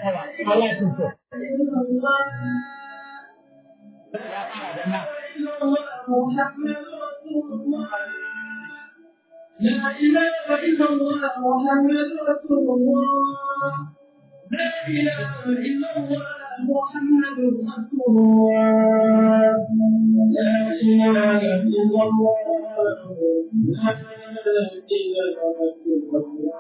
Allah ya tunto. Ya fara da nan. لا إله إلا الله محمد رسول الله لا إله إلا الله محمد رسول الله لا إله إلا الله لا إله إلا الله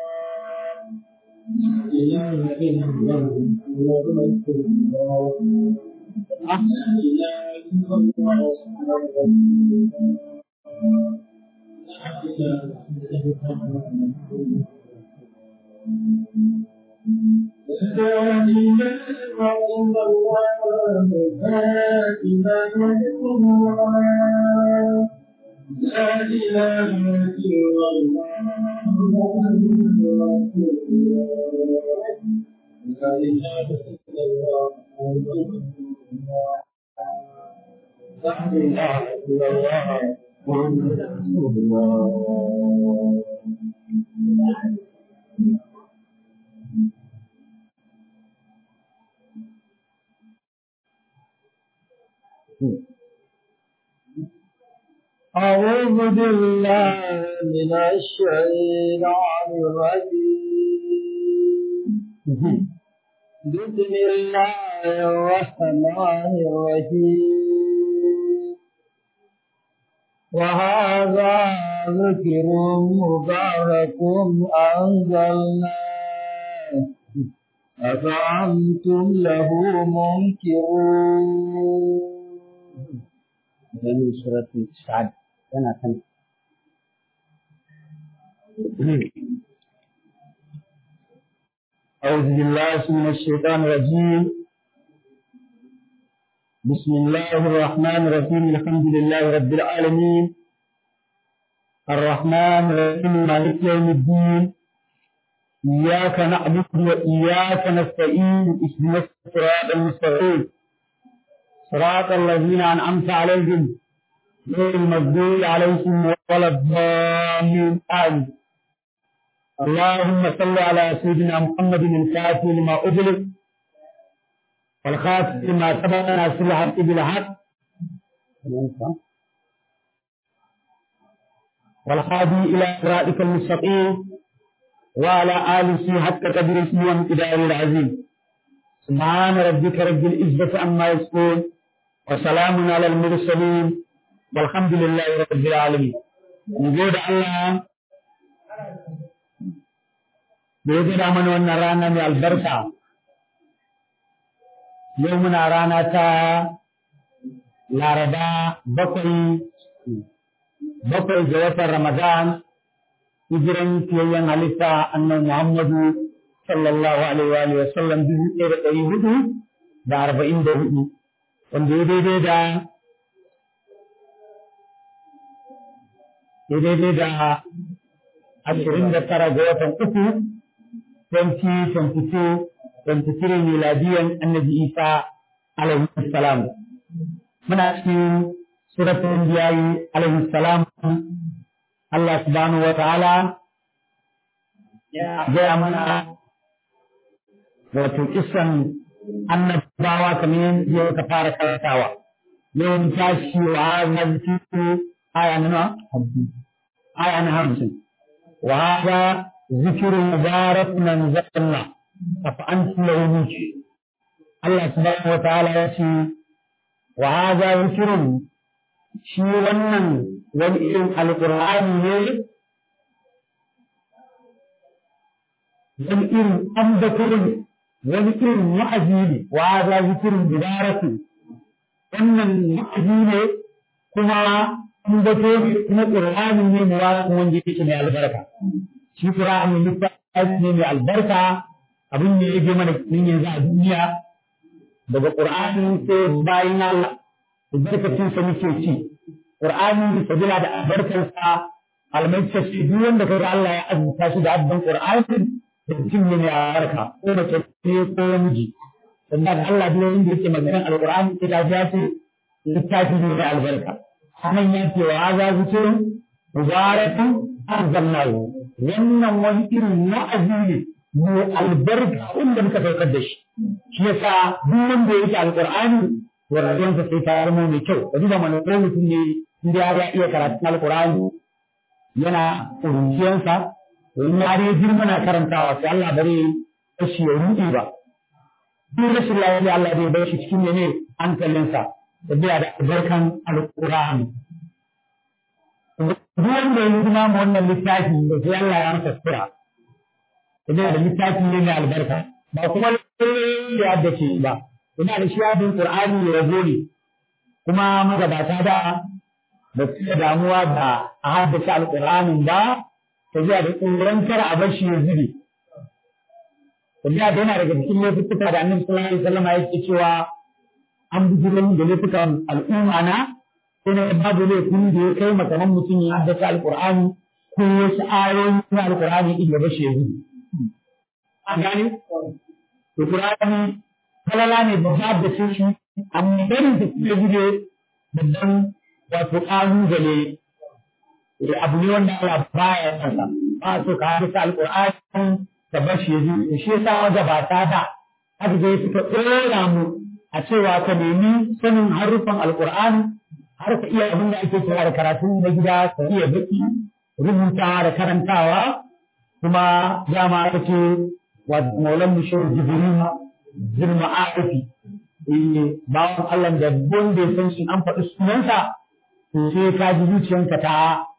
لا إله إلا الله محمد رسول الله لا إله إلا الله لا إله إلا الله محمد رسول الله أعوذ بالله من الشيطان الرجيم بسم الله الرحمن الرحيم وهذا ذكر مبارك أنزلناه أفأنتم له منكرون من سورة السعد أنا كان أعوذ بالله من الشيطان الرجيم بسم الله الرحمن الرحيم الحمد لله رب العالمين الرحمن الرحيم مالك يوم الدين إياك نعبد وإياك نستعين اهدنا الصراط المستقيم صراط الذين أنعمت عليهم غير المغضوب عليهم ولا الضالين آمين اللهم صل على سيدنا محمد الفاتح لما أغلق والخاتم لما سبق ناصر الحق بالحق والهادي إلى صراطك المستقيم وعلى آله حق قدره وامتداره العظيم سبحان ربك رب العزة عما يصفون وسلام على المرسلين والحمد لله رب العالمين نقول الله da ya gada mana wannan rana mai albarka yau muna rana ta laraba bakwai bakwai ga watan ramadan hijiran fiyayyen halitta annan muhammadu sallallahu alaihi wa sallam dubu ɗaya da ɗari hudu da arba'in da hudu wanda ya daidai da ya daidai da ashirin da tara ga watan uku 2022-23 miladiyan annabi Isa alaihi salam. Muna cikin suratun biyayi alaihi salam Allah subhanahu wa ta'ala ya gaya mana wato kisan annabawa kamar yadda ka fara karantawa. Yawan tashi wa hazarci aya na aya na hamsin. Wa hada ذكر مبارك من ذكرنا أفأنت له منكر الله سبحانه وتعالى يأتي وهذا ذكر shi wannan wani irin alƙur'ani ne wani irin ambaturin wani irin wa'azi ne wa za zikirin mubaraki wannan wa'azi ne kuma ambato kuma ƙur'ani ne mubarak wanda yake mai albarka shi Qur'ani littafi ne mai albarka abin da yake mana nin yanzu a duniya daga Qur'ani sai bayan Allah albarkacin sa muke ci Qur'ani sabila da albarkar sa almaice shi duk wanda kaga Allah ya azurta shi da abban Qur'ani da mutum ne mai albarka ko mace ce ko namiji sannan Allah duk wanda yake maganar Al-Qur'ani sai ka ya ce littafi ne mai albarka sanan ya ce wa za zikirin mubarakun anzalnahu wannan wani irin wa'azi ne mai albarka wanda muka saukar da shi shi yasa duk wanda ya yi alqur'ani to rayuwarsa sai ta zama mai kyau kaji da mana ko mutum ne inda ya iya karatun alqur'ani yana ƙuruciyansa to in ya dai girma na karantawa sai Allah bare shi ya ruɗe ba duk rashin lafiya Allah zai bar shi cikin ne hankalinsa da biya da albarkan alqur'ani duk wanda ya yi ma wannan littafi da sai Allah ya masa sura ina da littafi ne mai albarka ba kuma ya haddace ba ina da shi yadin qur'ani ya rabo ne kuma magabata da ba su da damuwa da a haddace alqur'anin ba ta zuwa da tsoron kar a bar shi ya zube Tafiya da yana daga cikin laifuka da annabi sallallahu alaihi wasallam yake cewa an bijiro da laifukan al'umma na sai babu laifin da ya kai makaman mutum ya haddace alqur'ani ko wasu ayoyi na alqur'ani in ya bashi ya zube. an gane to Qur'ani kalala ne ba za da shi amma barin da ke gide babban wato kalubale abu ne wanda Allah baya sansa ba so ka hadisa alqur'ani ka bar shi yaji shi yasa wanda ba ta da haka dai suka tsora mu a cewa ka nemi sanin harufan alqur'ani har ka iya abin da ake kira da karatu na gida ka iya baki rubuta da karantawa kuma dama kake maulan mu shehu jibril zirma arifi bawan Allah da wanda ya san shi an faɗi sunansa to sai ka ji zuciyanka ta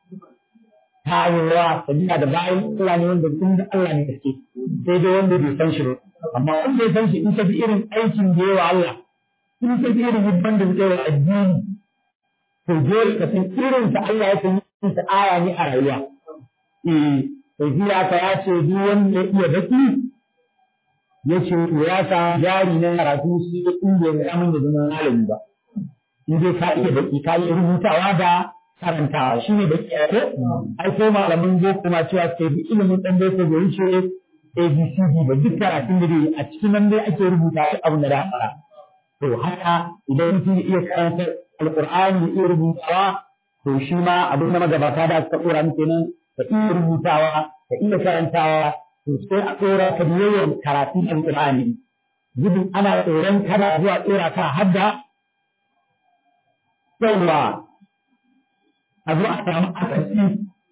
ta ayyuwa sabila da bayan Allah ne wanda kun da Allah ne gaske sai dai wanda bai san shi ba amma wanda ya san shi in ka bi irin aikin da yawa Allah in ka bi irin hibban da zai wa addini to dole ka san irin sa Allah ya san yin sa aya ne a rayuwa eh sai ka ya ce duk wanda ya iya baki ya ce ya sa jari na karatu shi da inda ya amin da zama malami ba in dai ka iya baki ka iya rubutawa da karantawa shi ne baki ko ai ko malamin boko ma cewa sai bi ilimin dan boko bai wuce ABCD ba duk karatun da dai a cikin nan dai ake rubuta shi abu na da fara to haka idan mutum ya iya karanta alqur'ani ya iya rubutawa to shi ma abin da magabata da suka tsora muke nan ka iya rubutawa ka iya karantawa to sai a tsora ka da yawan karatun alƙur'ani gudun ana tsoron kana zuwa tsora ka hadda yawa a zo a samu akasi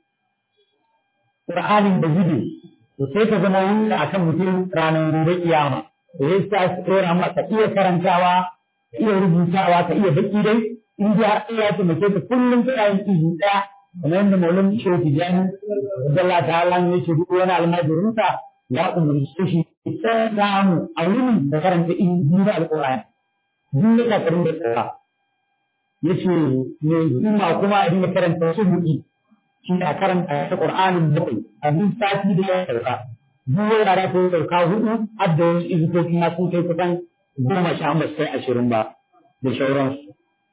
ƙur'anin da gudu to sai ka zama wanda akan mutum ranar gobe kiyama to sai sa su tsora ma ka iya karantawa ka iya rubutawa ka iya baki dai in ji har iya ta mace ka kullum kana yin izu ɗaya kamar yadda maulan shehu tijani Allah ta'ala ne ce duk wani almajirinsa ya umarci shi ta samu a wurin da karanta in duba alƙur'ani duk da karin da tsara yace ne kuma kuma a dinga karanta su buki shi a karanta ta Qur'anin bakwai a duk sati da ya sauka duk wani da ko sauka hudu adda wasu izukoki na sun kai kusan goma sha ba sai ashirin ba da shauransu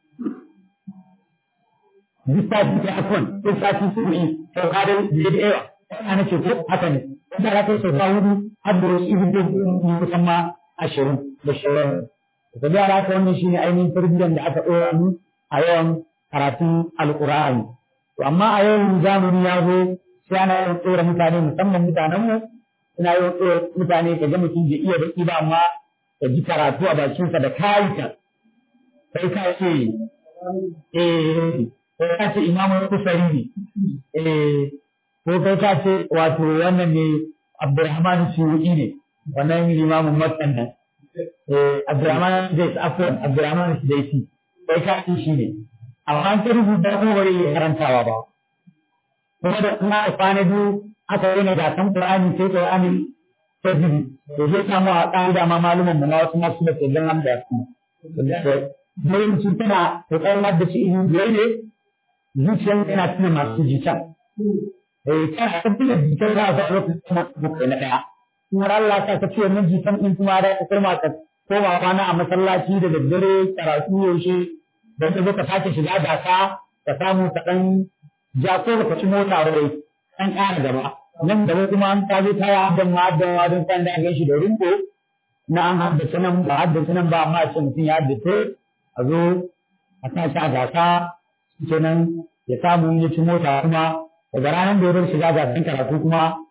duk sati ta afwan duk sati su yi sauka da da yawa ana ce ko haka ne da ra kai sauka hudu adda wasu izukoki kusan ma ashirin da shauransu da da haka wannan shine ainihin tarbiyyar da aka ɗora mu a yawan karatun alƙur'ani to amma a yau zamani ya zo sai ana yawan tsora mutane musamman mutanen mu suna yawan tsora mutane ka ga mutum bai iya baki ba amma ka ji karatu a bakinsa da kayita sai ka ce eh sai ka ce imamu kusari ne eh ko kai ka ce wato wannan ne abdurrahman suyu'i ne wannan limamin makkan nan Abdurrahman zai afwan Abdurrahman Sidaisi sai ka ci shi ne amma an ta rubuta ko bari ya karantawa ba kuma da kuma a kwana biyu aka yi na gasan Qur'ani sai Qur'ani ta bibi to zai samu a ƙa'ida ma malumin mu na wasu masu da ke gan da su sai mutum tana kokarin da shi in biyar ne zuciyar yana tuna masu jita eh kana tabbata jitar za a ga lokacin na ɗaya kuma Allah ka ka ce min jitan din kuma da ka koma ka koma kwana a masallaci da daddare karatu yaushe da ka zo ka sake shiga gasa ka samu ka dan ja ko ka ci mota wai an ƙara gaba nan da kuma an ta zo ta yi haddan ma haddan ma don san da an shi da rumbo na an haddace nan ba haddace nan ba amma ce mutum ya haddace a zo a sa shi a gasa kenan ya samu ya ci mota kuma daga ranar da ya bar shiga gasan karatu kuma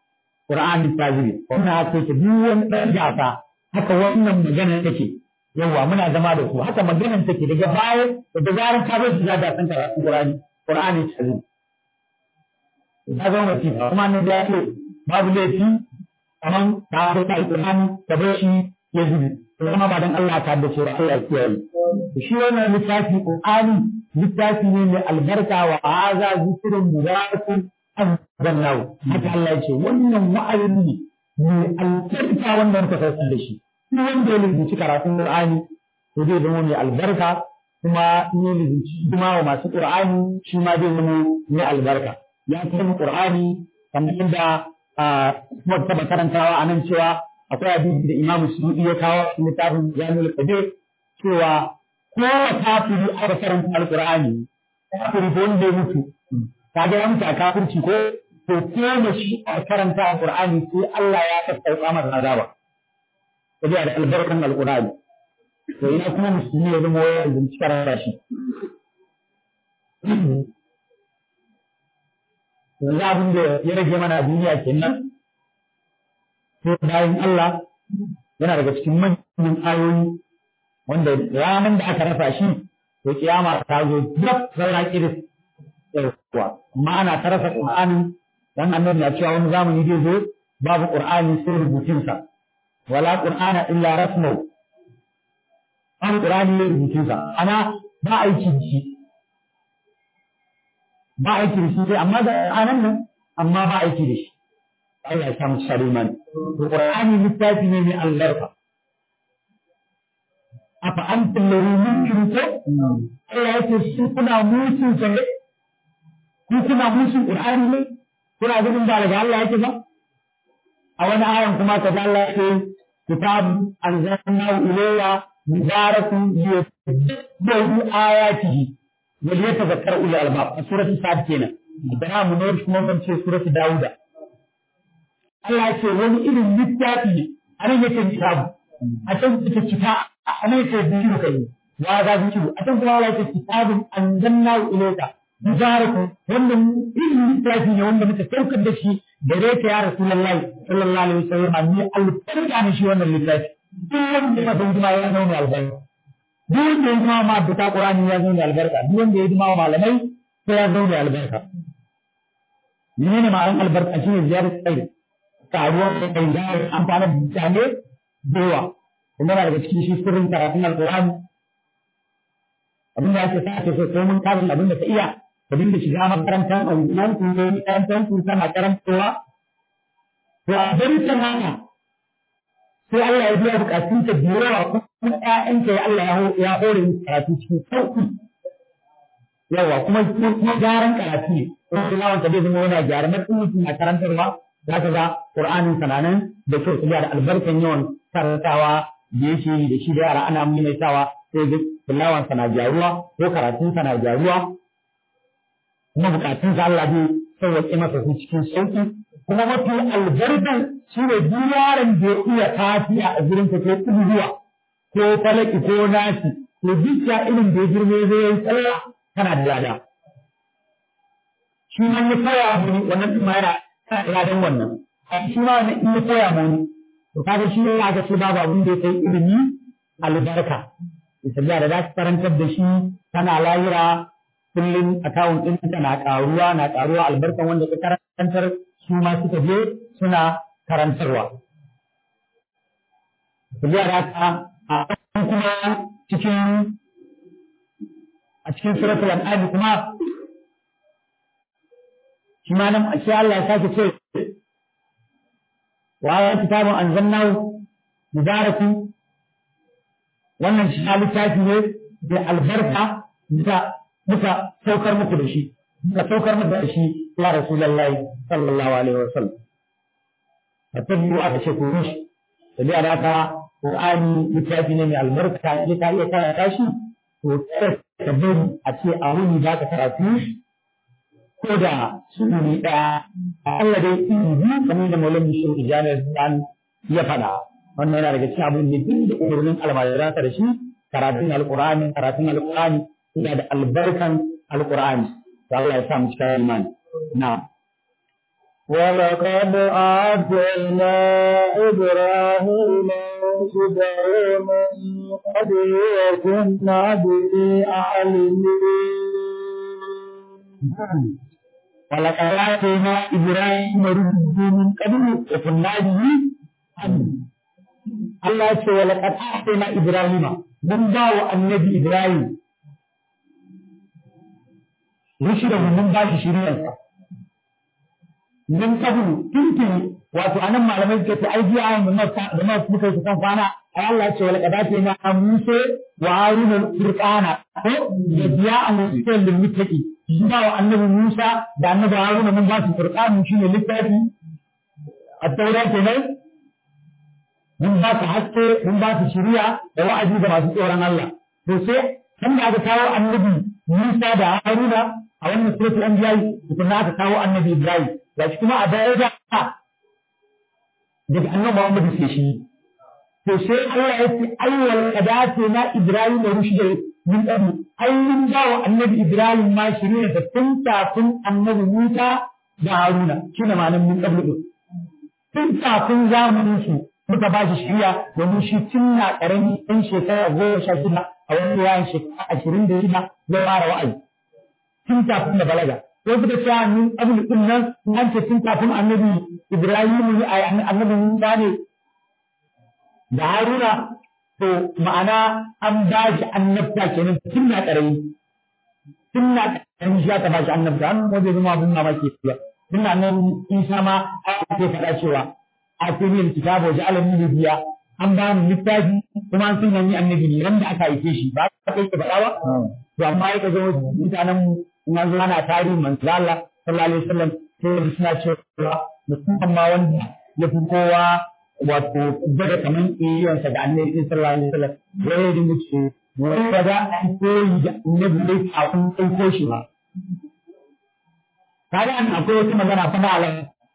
Qur'ani tajiri wannan haka yake duk wani ɗan gasa haka wannan magana take yawa muna zama da su haka maganar take daga baya da zarar ka zo shiga da san karatu Qur'ani Qur'ani tajiri ta zama wasifa kuma ne da yake babu laifi kaman ta ko ta Qur'ani da bar shi ya zubi kuma ba dan Allah ta da shi Allah ya kiyaye shi wannan littafi Qur'ani littafi ne mai albarka wa haza zikrun mubarakun anzalnahu haka Allah ya ce wannan wa'azi ne mai albarka wanda muka saukar da shi shi wanda ya rubuci karatun Qur'ani to zai zama mai albarka kuma in ya rubuci kuma wa masu Qur'ani shi ma zai zama mai albarka ya kuma Qur'ani kamar yadda kuma taba karantawa a nan cewa akwai hadisi da Imam Suyuti ya kawo littafin Jami'ul Qadir cewa ko kafiri aka karanta Al-Qur'ani kafiri ko wanda ya mutu kaga ya mutu a kafirci ko to ko shi a karanta Al-Qur'ani sai Allah ya sassauka masa azaba saboda da albarkan Al-Qur'ani to ina kuma musulmi ya zama wayar da cikar rashi yanzu abin da ya rage mana duniya kenan sai bayan Allah yana daga cikin manyan ayoyi wanda ranar da aka rasa shi to kiyama ta zo duk saura kiris kuwa amma ana ta rasa qur'ani dan annabi ya cewa wani zamani zai zo babu qur'ani sai rubutun sa wala qur'ana illa rasmu an qur'ani ne rubutun sa ana ba aiki da shi ba aiki da shi sai amma da anan nan amma ba aiki da shi Allah ya samu shariman qur'ani littafi ne mai albarka afa anta alladhi yumkinu Allah yake shi kuna musun sa ne ku kuna musun Qur'ani ne kuna ganin ba daga Allah yake ba a wani ayan kuma ka Allah yake kitab anzalnahu ilayya mubarakun liyadabbaru ayatihi wa liyatadhakkaru ulul albab a suratul sad kenan da mu ne kuma ban ce suratul dauda Allah yake wani irin littafi ne anan yake kitabu a can ita kita a nan yake biyu kai wa ga biyu a can kuma Allah yake kitabun anzalnahu ilayka mubarakun wannan irin littafi ne wanda muka saukar da shi gare ka ya rasulullahi sallallahu alaihi wasallam ni alfarka ne shi wannan littafi duk wanda ya san kuma ya zauna albarka duk wanda ya zama ma da qur'ani ya zauna albarka duk wanda ya zama malamai sai ya zauna albarka menene ma'anar albarka shine ziyarar tsayi karuwar kai da amfana da mutane da yawa kuma daga cikin shi sirrin karatun alqur'ani abin da ake sa ake so ko mun karin abin da ka iya ka dinga shiga makarantar nan ku ne makarantar ku kana karantawa to a bari ta haka sai Allah ya biya bukatun ta biyawa kuma ƴaƴanka ya Allah ya hore musu karatu cikin sauki yawa kuma kuma gyaran karatu ne kuma tilawan ka zai zama yana gyara mutum mutum na karantarwa za ka ga Qur'anin sananan da kyau su da albarkan yawan karantawa da yake da shi da yara ana maimaitawa sai ga tilawan na gyaruwa ko karatun na gyaruwa kuma bukatun sa Allah zai sauwaƙe masa su cikin sauƙi kuma mafi albarkan shi ne duk yaron da ya iya tafiya a gurin ka ko kuduwa ko falaki ko nasi to duk ya irin da ya girme zai yi tsalla kana da lada shi ma ya koya mu wannan kuma yana kana da ladan wannan shi ma wannan in ya koya mu to kaga shi ya ga shi babu abin da ya kai ilimi albarka sabiya da za su karantar da shi tana layira kullum akawun ɗin na ƙaruwa na ƙaruwa albarkan wanda ka karantar su ma suka je suna karantarwa. Sabiya da haka a kuma cikin a cikin suratul an'am kuma shi ma nan shi Allah ya sake ce wa ya kitabun anzalnahu mubarakun wannan shi littafi ne da albarka da muka saukar muku da shi muka saukar muku da shi ya rasulullahi sallallahu alaihi wa sallam fatabbu aka ce ku shi da da haka qur'ani littafi ne mai albarka ya ka iya karanta shi to ka bari a ce a wuni za ka karatu ko da sunni daya Allah dai in bi kamar da maulana shi ijana zan ya fada wannan yana daga cikin abin da duk da umarnin almajiransa da shi karatun alqur'ani karatun alqur'ani yana da albarkan alqur'ani to Allah ya sa mu cikin imani na'am ولقد آتينا إبراهيم رشده من قبل وكنا به عالمين ولقد آتينا إبراهيم رشده من قبل وكنا به عالمين Allah ya ce wa laqad atayna Ibrahima mun ba wa annabi Ibrahim rushdahu mun ba shi shiriyarsa min kabulu tuntuni wato anan malamai suka ce ai jiya ayan da ma muka yi kan kwana ai Allah ya ce wala kadate na Musa wa Haruna furqana ko ya biya an musa lil muttaqi ba wa annabi Musa da annabi Haruna mun ba su furqanu shine littafi at-taura kenan mun ba su haske mun ba su shiriya da wa'azi ga masu tsoron Allah to sai kan da aka kawo annabi Musa da Haruna a wannan suratul anbiya kuma aka kawo annabi Ibrahim ga shi kuma a baya da daga annabi Muhammad sai shi to sai Allah ya ce ayyul qadati na Ibrahim da rushda min qabl ayyun ba wa annabi Ibrahim ma shiriya da tun kafin annabi Musa da Haruna shine ma'anar min qabl tun kafin zamanin su muka ba shi shiriya domin shi tun na karami ɗan shekara goma sha shida a wani yayin shekara ashirin da shida zai fara wa'azi tun kafin da balaga sai suka ce min abin din nan an ce tun kafin annabi Ibrahim ne a annabi Musa ne da Haruna to ma'ana an ba shi annabta kenan tun na karami tun na karami shi aka ba shi annabta an wajen zama abin mamaki ba tun na nan Isa ma ake faɗa cewa a cikin kitabu ji alamin biya an ba ni littafi kuma an sun yi annabi ne wanda aka aike shi ba ka kai ka faɗa ba to amma ya zo mutanen mu zo ana tarihin manzo Allah sallallahu alaihi wasallam sai suna cewa musamman ma wanda ya fi kowa wato daga kaman iyayensa da annabi sallallahu alaihi wasallam ya yi dinga ce wanda da an koyi da annabi dai kafin kai ko shi ba kaga an akwai wata magana fa malam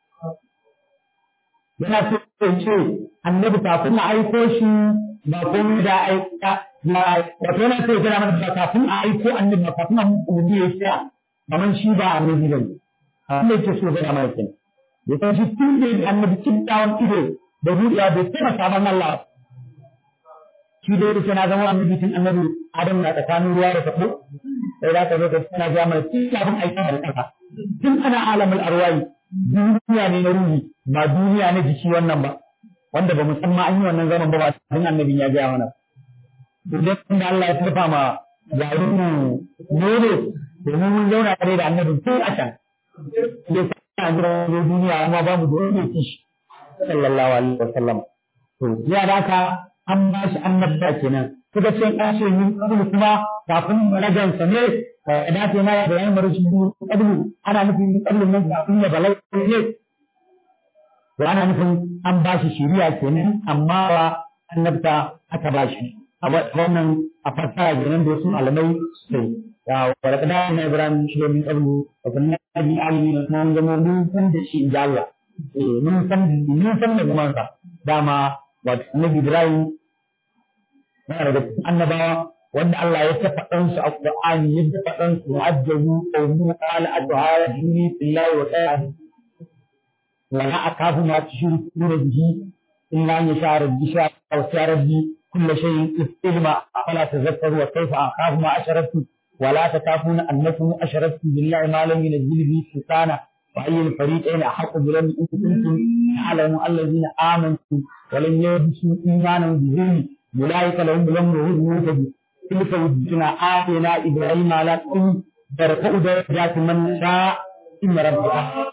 yana so ya ce annabi kafin a aiko shi ba komai da aika wato yana so ya gana mana ba kafin a aiko annabi ba kafin a mutu ya tsaya kamar shi ba annabi ba ne abin da yake so ya gana mana kenan ya san shi tun da yake annabi cin dawon ido da ruɗiya bai taɓa sabon Allah shi da yake na zama annabi tun annabi Adam na tsakanin ruwa da taɓo sai za ka zo ka tana ga mana tun kafin aikin da ƙasa tun ana alamul arwayi duniya ne na ruhi ba duniya na jiki wannan ba wanda ba musamman an yi wannan zaman ba ba tun annabin ya gaya mana idan da Allah ya tarfa ma jaruru nono domin mun zauna tare da annabin tun a can sai sa an jira wani duniya amma ba mu da wani kishi sallallahu alaihi wa sallam to ya da ka an ba shi annabta kenan suka ce an ce min qablu kuma kafin ragansa ne da ta ma da yayin marushi qablu ana nufin min qablu nan kafin ya balai ne to ana nufin an ba shi shiriya kenan amma ba annabta aka ba shi a wannan a fassara kenan da wasu malamai sai ya walaqad na ibrahim shi min qablu wa kunna bi alimin nan zama mun san da shi inda Allah eh mun san mun san da kuma dama wato annabi ibrahim yana daga cikin annabawa wanda Allah ya tafa ɗansu a Qur'ani ya tafa ɗansu mu'ajjabu qawmu qala atuhajini billahi wa ta'ala wa la akafu ma tushrikuna bihi illa an yasha rabbi sha wa sha rabbi kullu shay'in ilma fala tazakkaru wa kayfa akafu ma asharaktu wa la takafuna annakum asharaktu billahi ma lam yunzil bihi sultana wa ayyul fariqayn ahqqu bi lam kuntum ta'lamu alladhina amantu wa lam yalbisu imanahum bi dhulm أولئك لهم الأمر وهم مهتدون تلك وجدنا آتينا إبراهيم على أم ترفع درجات من شاء إن ربك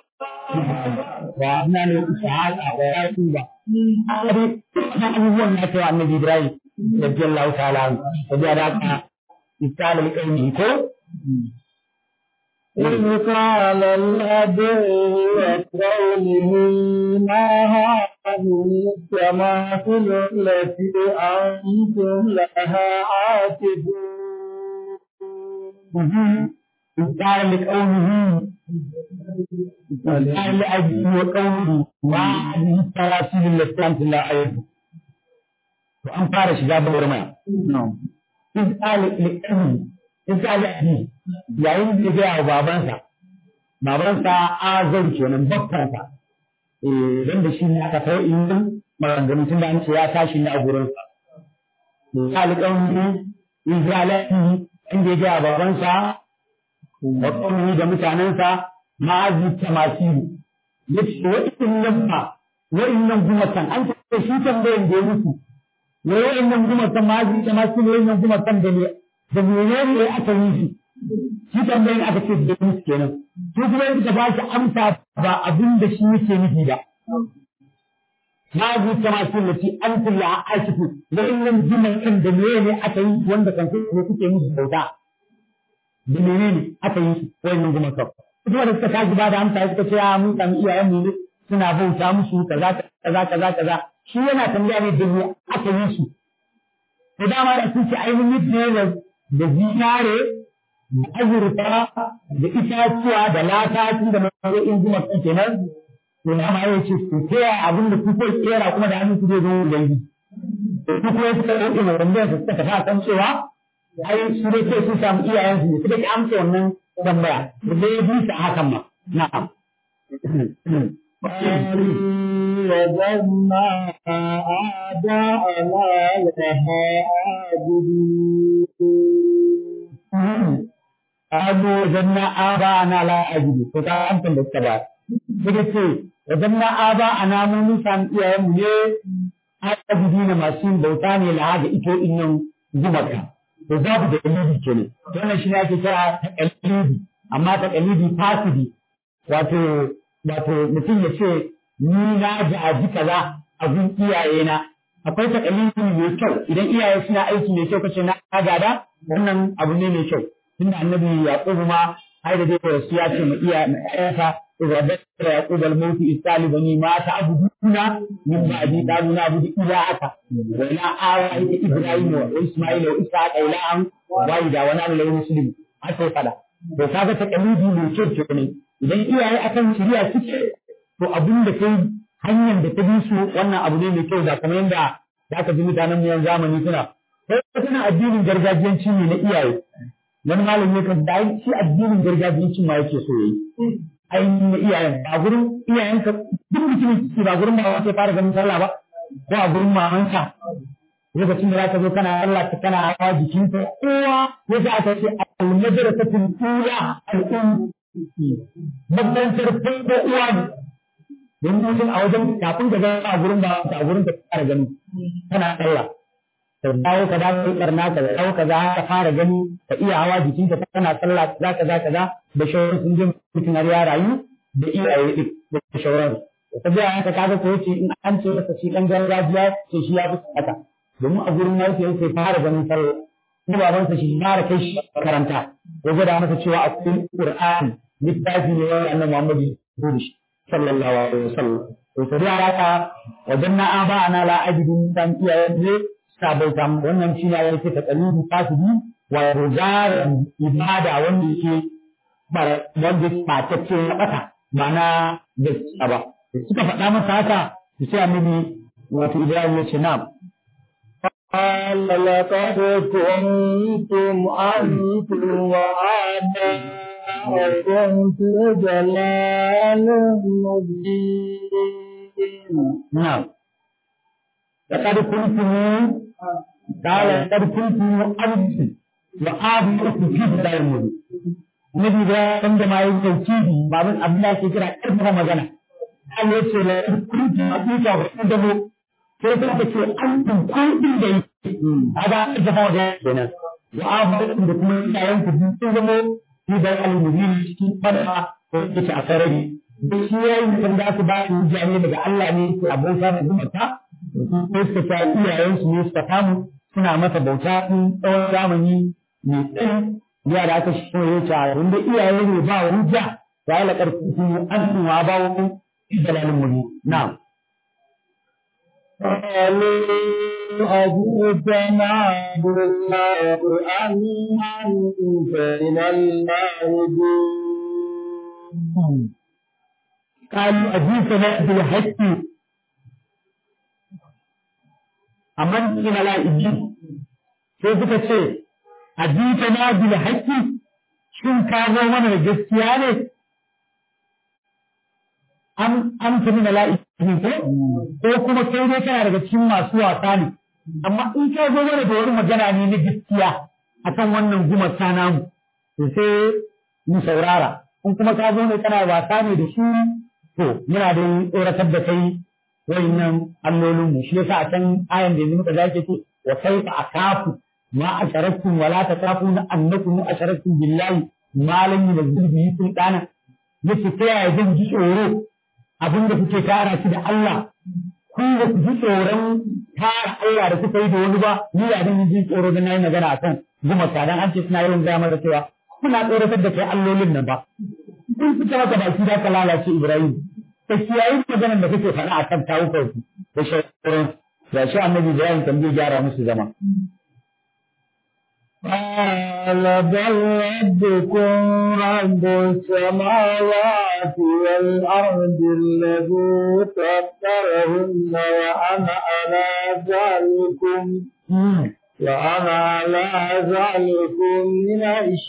وأبنى له إسحاق ويعقوب هذه هو النبي عن النبي إبراهيم رضي الله تعالى عنه وجعلك مثال لقومه إذ قال الأبي وقوله ما هذه التماثل التي أنتم لها عاكفون قال لقومه قال لأبيه وقومه ما هذه التماثيل التي أنتم لا عاكفون وأن فارش جاب ورمى إذ قال لقومه إذ قال لأبيه yayin da ya wa babansa babansa azar kenan bakkansa eh dan da shi ne aka kai in maganganu tun da an ce ya tashi ne a gurinsa alƙawari Isra'ilai inda ya gaya babansa da ƙwamni da mutanensa ma'azi ta masiru ya ce wa'in nan fa wa'in nan gumakan an ce shi tambayin da ya mutu wa'in nan gumakan ma'azi ta masiru wa'in nan gumakan da ne da mene ne aka yi shi shi tambayin aka ce da mutu kenan su kuma suka ba shi amsa ba abin da shi yake nufi ba هذه التماثيل التي أنت اللي عايشة لأن الجمل عند منين أتي وند كان في كتير مش بودا منين أتي وين من جمل كف kuma da suka tashi ba da amsa suka ce a mun kan iyayen mu suna bauta musu kaza kaza kaza kaza shi yana tambaya ne da aka yi su to dama da sun ce ainihin ne da da zinare da azurfa da itatuwa da lata tun da nau'in zuma kenan to na ma yace to ta yaya abin da kuke kera kuma da hannun ku zai zo da yi to kuma suka ɗauke mai tambayar su suka tafi a kan cewa ai su dai sai sun samu iyayen su ne su dai amsa wannan tambaya da dai ya bisa hakan ma na'am وجدنا آباءنا لها عابدين Abu zanna aba ana la ajibu to ta amsa da suka ba suka ce wajen na aba a namun san iyayenmu ne ajibi na masu yin bauta ne la ga ito innan gumaka to za ku da dalili kenan to wannan shi ne ake kira taqalidi amma taqalidi fasidi wato wato mutum ya ce ni na ji kaza abin iyaye na akwai taqalidi mai kyau idan iyaye suna aiki mai kyau kace na gada wannan abu ne mai kyau tunda annabi yaqubu ma ai da dai rasu ya ce ma iya ƴaƴansa idza dakara yaqub al-maut istali bani ma ta'buduna min ba'di qalu na'budu ilahaka wa ila awa ita ibrahim wa isma'il wa ishaq ilahan wa ida wa na'budu lahu muslim aka fada to kaga ta kalidi mai kyau ne idan iyaye akan shari'a suke to abin da kai hanyar da ta bi su wannan abu ne mai kyau da kamar yadda da aka ji mutanen mu yan zamani suna sai suna addinin gargajiyanci ne na iyaye wani malam ne kan dai shi addinin gargajiyanci ma yake so yayi ainihin na iyayen a gurin iyayen ka duk mutumin ki ba gurin ba sai fara ganin sallah ba ko a gurin mamanka lokacin da zaka zo kana Allah ka kana hawa jikinka kowa ya sa aka ce al-madrasatul ula al-um makarantar farko uwa ne don mutum a wajen kafin ka ga a gurin ba a gurin ka fara gani kana Allah ka dawo ka dawo barna ka dawo ka za ka fara gani ka iya hawa jikinka kana sallah kaza kaza kaza da shawarar sun je mutum har ya rayu da iyaye din da shawarar ta biya haka kaga ko yace in an ce masa shi dan gargajiya sai shi ya fi haka domin a gurin nan sai sai fara ganin sallah kuma babansa shi fara kai shi makaranta ya gwada masa cewa a cikin Qur'ani littafi ne wanda annabi Muhammad ya rubuta shi sallallahu alaihi wasallam to sai haka wajen na aba ana la ajidun dan iyayen ne sabauta wannan shi ne yake ta kalibu fasidi wa rozarin ibada wanda yake wanda ba ta ce na bata ba na gaskiya ba suka faɗa masa haka su ce annabi wato Ibrahim ya ce na'am قال لقد كنتم أنتم وآباؤكم في ضلال مبين نعم لقد كنتم قال لقد كنتم أنتم وآباؤكم في ضلال مبين Nabi da wanda ma yin tauhidi babin abin da ke kira ƙarfafa magana. Allah ya ce la kuntu hakika wa indahu sai ta ce an kun kun da yi a ba a zama da kenan wa abu da kuma yayan ku sun zama shi da al-mubin cikin fada ko yake a sarari duk shi yayin da za su ba su jami'a daga Allah ne ko abin samun zumunta ko suka ta iyayen su ne suka samu suna masa bauta in tsawon zamani mai tsayi ya da aka shi ya ce wanda iyaye ne ba hujja ya la karfi an tuwa ba wani dalalin mubin na'am قالوا أجئتنا بالله أم أنت من اللاعبين قالوا أجئتنا بالحق أمن من اللاعبين sai suka ce ajita na bil haqqi shin ka zo mana da gaskiya ne an an tafi mala'iku ko ko kuma kai dai kana daga cikin masu wasa ne amma in ka zo mana da wani magana ne na gaskiya akan wannan gumaka namu to sai mu saurara in kuma ka zo ne kana wasa ne da su to muna da tsoratar da kai wayannan allolin mu shi yasa a can ayan da yanzu muka zake ce wa kaifa akafu ma asharaktum wala takafuna annakum asharaktum billahi ma lam yunzil bihi sultana yace ta yaya zan ji tsoro abinda kuke tara shi da Allah ku ba ku ji tsoron tara Allah da kuka yi da wani ba ni ya dan ji tsoro da nayi magana akan gumaka dan an ce suna yawan gaya mara cewa kuna tsoratar da kai allolin nan ba kun fita maka baki da ka lalace Ibrahim ta kiyayi maganar da kake faɗa akan tawukar ku da shauran da shi annabi Ibrahim kan zai gyara musu zama قال بل ربكم رب السماوات والأرض الذي فطرهن وأنا على ذلكم وأنا على ذلكم من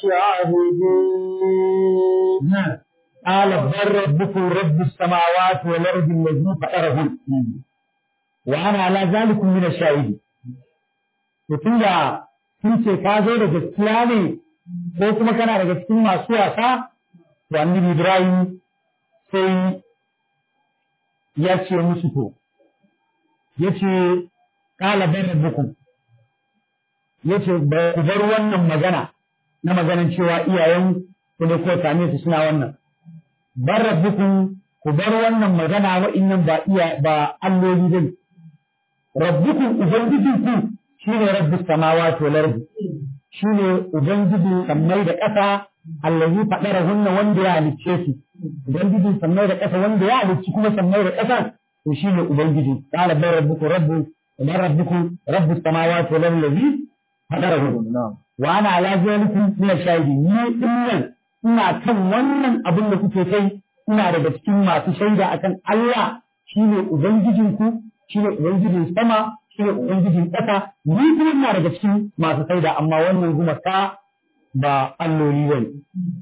الشاهدين قال بل ربكم رب السماوات والأرض الذي فطرهن وأنا على ذلك من الشاهدين tunda sun ce ka zo da gaskiya ne ko kuma kana daga cikin masu wasa to annabi Ibrahim sai ya ce musu to ya ce kala bar rabbukum ya ce ba ku bar wannan magana na maganan cewa iyayen ku ne ko same su suna wannan bar rabbukum ku bar wannan magana wa'innan ba iya ba alloli bane rabbukum ubangijinku shine rabbus samawati wal ardi shine ubangiji sammai da ƙasa allazi fadara hunna wanda ya halicce su ubangiji sammai da ƙasa wanda ya halicci kuma sammai da ƙasa to shine ubangiji qala bar rabbuku rabbu wa rabbuku rabbus samawati wal ardi allazi fadara hunna wa ana ala zalikum min shahidi ni dinnan ina kan wannan abin da kuke kai ina daga cikin masu shaida akan Allah shine ubangijinku shine ubangijin sama shi ne Ubangijin ƙasa, ni kuma ina daga cikin masu saida amma wannan gumaka ba alloli ba ne.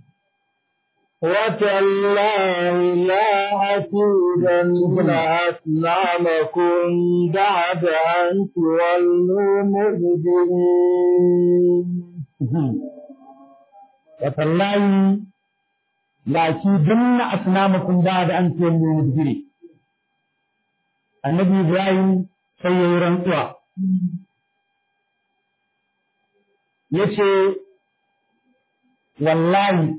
وتالله لا أكيدن أصنامكم بعد أن تولوا مدبرين وتالله لا أكيدن أصنامكم بعد أن تولوا مدبرين. النبي إبراهيم sai ya yi rantsuwa. Ya ce, Wallahi,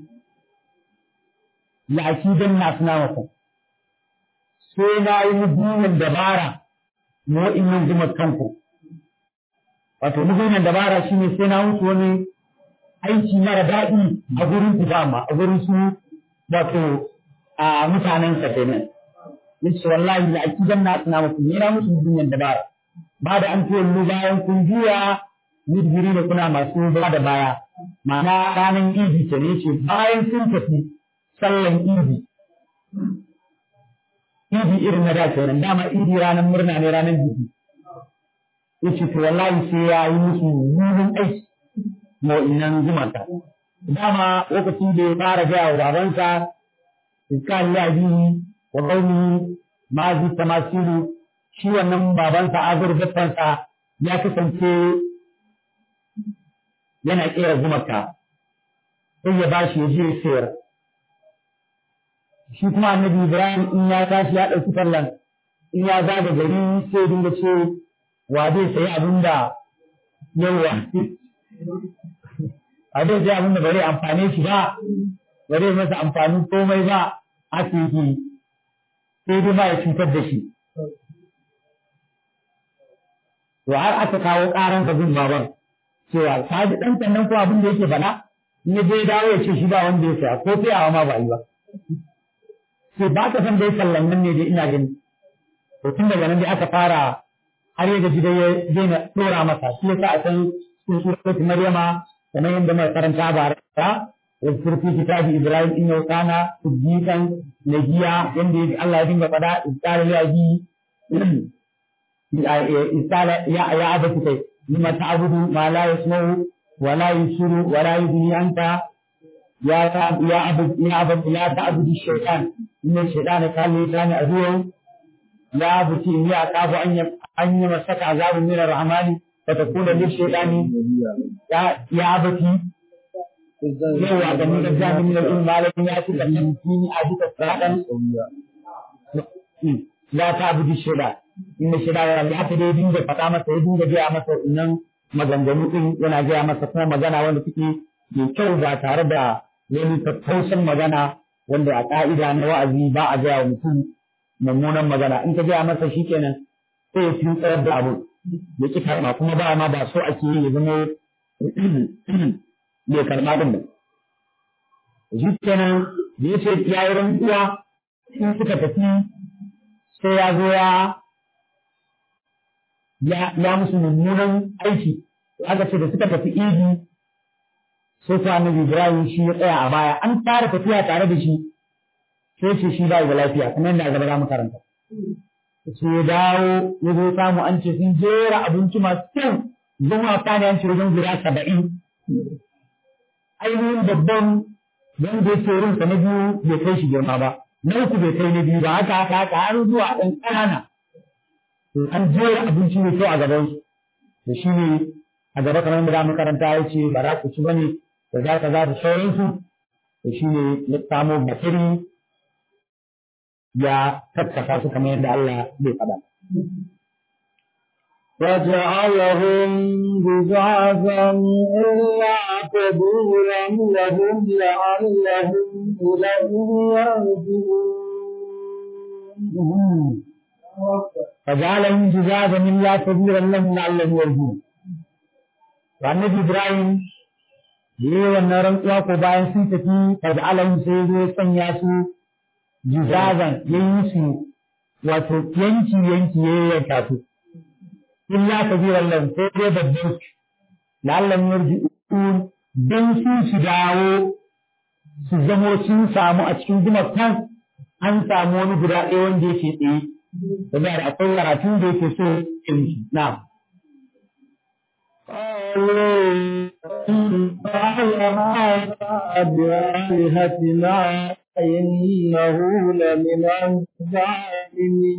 la'aki don na suna maka, sai na yi mugunan dabara na wa'innan zuma kanku. Wato, mugunan dabara shi ne sai na musu wani aiki mara daɗi a gurin ku dama, a gurin su wato a mutanen sa kenan. yace wallahi la akidan na tsina muku ne na musu dunyan dabara ba da an tuwallo bayan kun juya mudbiri da kuna masu ba da baya ma'ana ranar idi ta ne ce bayan sun tafi sallan idi idi irin na da kenan dama idi ranar murna ne ranar biki yace to wallahi sai ya yi musu mugun aiki ma'innan zumata dama lokacin da ya fara gaya wa babansa iskal ya biyu wa qaumi ma zi tamasilu shi wannan babansa azur babbansa ya kasance yana kera gumaka sai ya bashi ya je ya sayar shi kuma annabi ibrahim in ya tashi ya ɗauki tallan in ya zaga gari sai ya dinga ce wa zai sayi abin da yawa a zai sayi abin da bare amfane shi ba bare masa amfanin komai ba ake yi sai dai ba ya cutar da shi. To har aka kawo ƙaran ka bin baban cewa ka ji ɗan sannan ko abin da yake faɗa in ya je dawo ya ce shi ba wanda ya saya ko sai awa ma ba yi ba. Sai ba ka san dai sallan nan ne dai ina gani. To tun daga nan dai aka fara har ya gaji dai ya daina ɗora masa shi yasa a san sun suratu Maryama kamar yadda mai karanta ba ra واذكر في كتاب ابراهيم انه كان صديقا نجيا يندي الله يدين فدا إذ قال لأبي إذ قال يا يا أبت لما تعبد ما لا يسمع ولا يبصر ولا يغني عنك ya ya abu ya abu ya ta'budu shaytan inna shaytana kana lisani aduwan ya abuti in ya qafu an an yi masaka azabun min ar-rahmani fa takuna lish-shaytani ya ya abuti yawa da ni da jami min al malamin ya ci da nan kini a duka sadan la ta'budu shaytan inna shaytana ya ta dai dinga faɗa masa ya dinga gaya masa innan maganganu din yana gaya masa kuma magana wanda take mai kyau ba tare da wani tattausan magana wanda a ƙa'ida na wa'azi ba a gaya wa mutum mummunan magana in ka gaya masa shi kenan sai ya fi tsayar da abu ya ƙi karɓa kuma ba ma ba so ake yi ya zama bai karɓa ɗin ba shi kenan da ya ce ya yi rantsuwa in suka tafi sai ya zo ya ya musu mummunan aiki aka ce da suka tafi idi sai ta annabi Ibrahim shi ya tsaya a baya an fara tafiya tare da shi sai ce shi ba da lafiya kuma yadda gaba za mu karanta sai ya dawo ya zo samu an ce sun jera abinci masu kyau zama kane an ce wajen guda saba'in ainihin babban wanda ya ce rinsa na biyu bai kai shi girma ba na uku bai kai na biyu ba haka haka haka har zuwa ɗan ƙanana an jera abinci mai kyau a gabansu da shi ne a gaba kamar da mu karanta ya ce ba za ku ci bane da za ka za da sauransu da shi ne ya samo bakiri ya tattaka su kamar yadda Allah zai faɗa. وجعلهم بزعفا إلا كبيرا لهم لعلهم إليه يرجعون فجعلهم جزازا إلا كبيرا لهم لعلهم يرجعون annabi Ibrahim da yi wannan rantsuwa ko bayan sun tafi daga alam sai zo sanya su jizazan ya yi su wato yanki yanki ya yanka su illa kabiran lam sai dai babban su lallan yarji'un dan su su dawo su zamo sun samu a cikin gumakan an samu wani guda ɗaya wanda yake tsaye saboda akwai karatun da yake so in na'am بآلهتنا إنه لمن الظالمين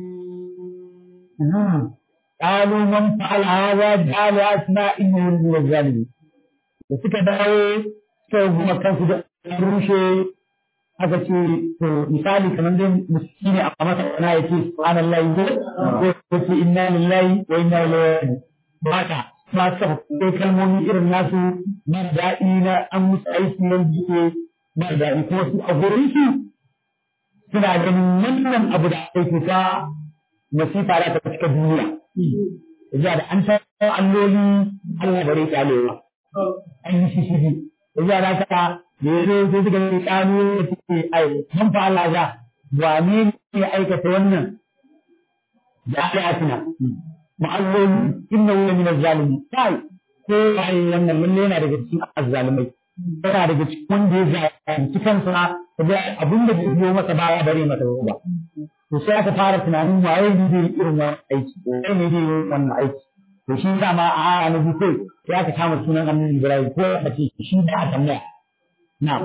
قالوا من فعل هذا بآلهتنا إنه لمن الظالمين da suka dawo suka kuma kansu da rushe aka ce to misali kamar dai musulmi ne a masa kana ya ce subhanallahi ko ko ce inna lillahi wa inna ilaihi haka masu kai kalmomi irin nasu mara daɗi na an musu aiki nan jike mara daɗi kuma su a gurin su suna ganin wannan abu da ake ta masifa da ta cika duniya ya da an san alloli Allah bare kyalewa an yi shi shi ya da ka da ya zo sai suka yi kanu da suke ai man fa Allah za wane ne aikata wannan da ayatina ma'allon inna wani min zalimi kai ko ai wannan lalle yana daga cikin azzalimai yana daga cikin wanda ya zalunci kansa da abin da bai biyo masa baya bare masa ba to sai aka fara tunanin waye ne zai irin wannan aiki waye ne zai yi wannan aiki to shi dama a aya na biyu sai aka kama sunan annabi Ibrahim ko a ce shi da aka tambaya na'am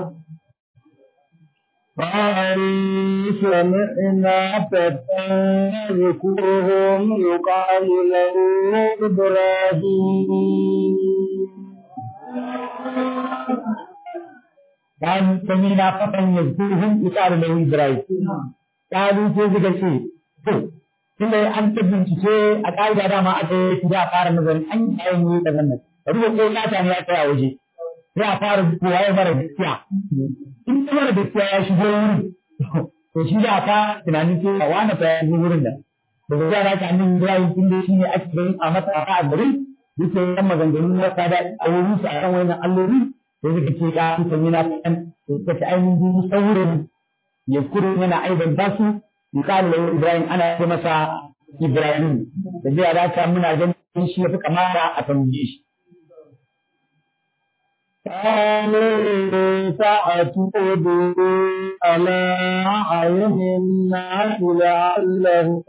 قالوا سمعنا فتى يذكرهم يقال له إبراهيم قالوا سمعنا فتى يذكرهم يقال له إبراهيم قالوا sai suka ce to tunda an ta bincike a ƙa'ida dama a ce za a fara nazarin an yi ayin yi daga nan ruwa ko nata ne ya tsaya waje sai a fara kowa ya mara gaskiya in ta mara gaskiya ya shigo wurin to shi da ka tunanin ce a wani fa ya shigo wurin da da ga yara ka annin Ibrahim tun da shi ne ake ganin a masa a a gari yake yan maganganun na kada a wurin su a kan wannan alloli sai suka ce ka an sanya na kan to suka ce ainihin saurin ya kuro yana aiban basu misali da Ibrahim ana ce masa Ibrahim da zai da ta muna ganin shi ya fi kamata a tambaye shi قالوا فأتوا به على أعين الناس لعلهم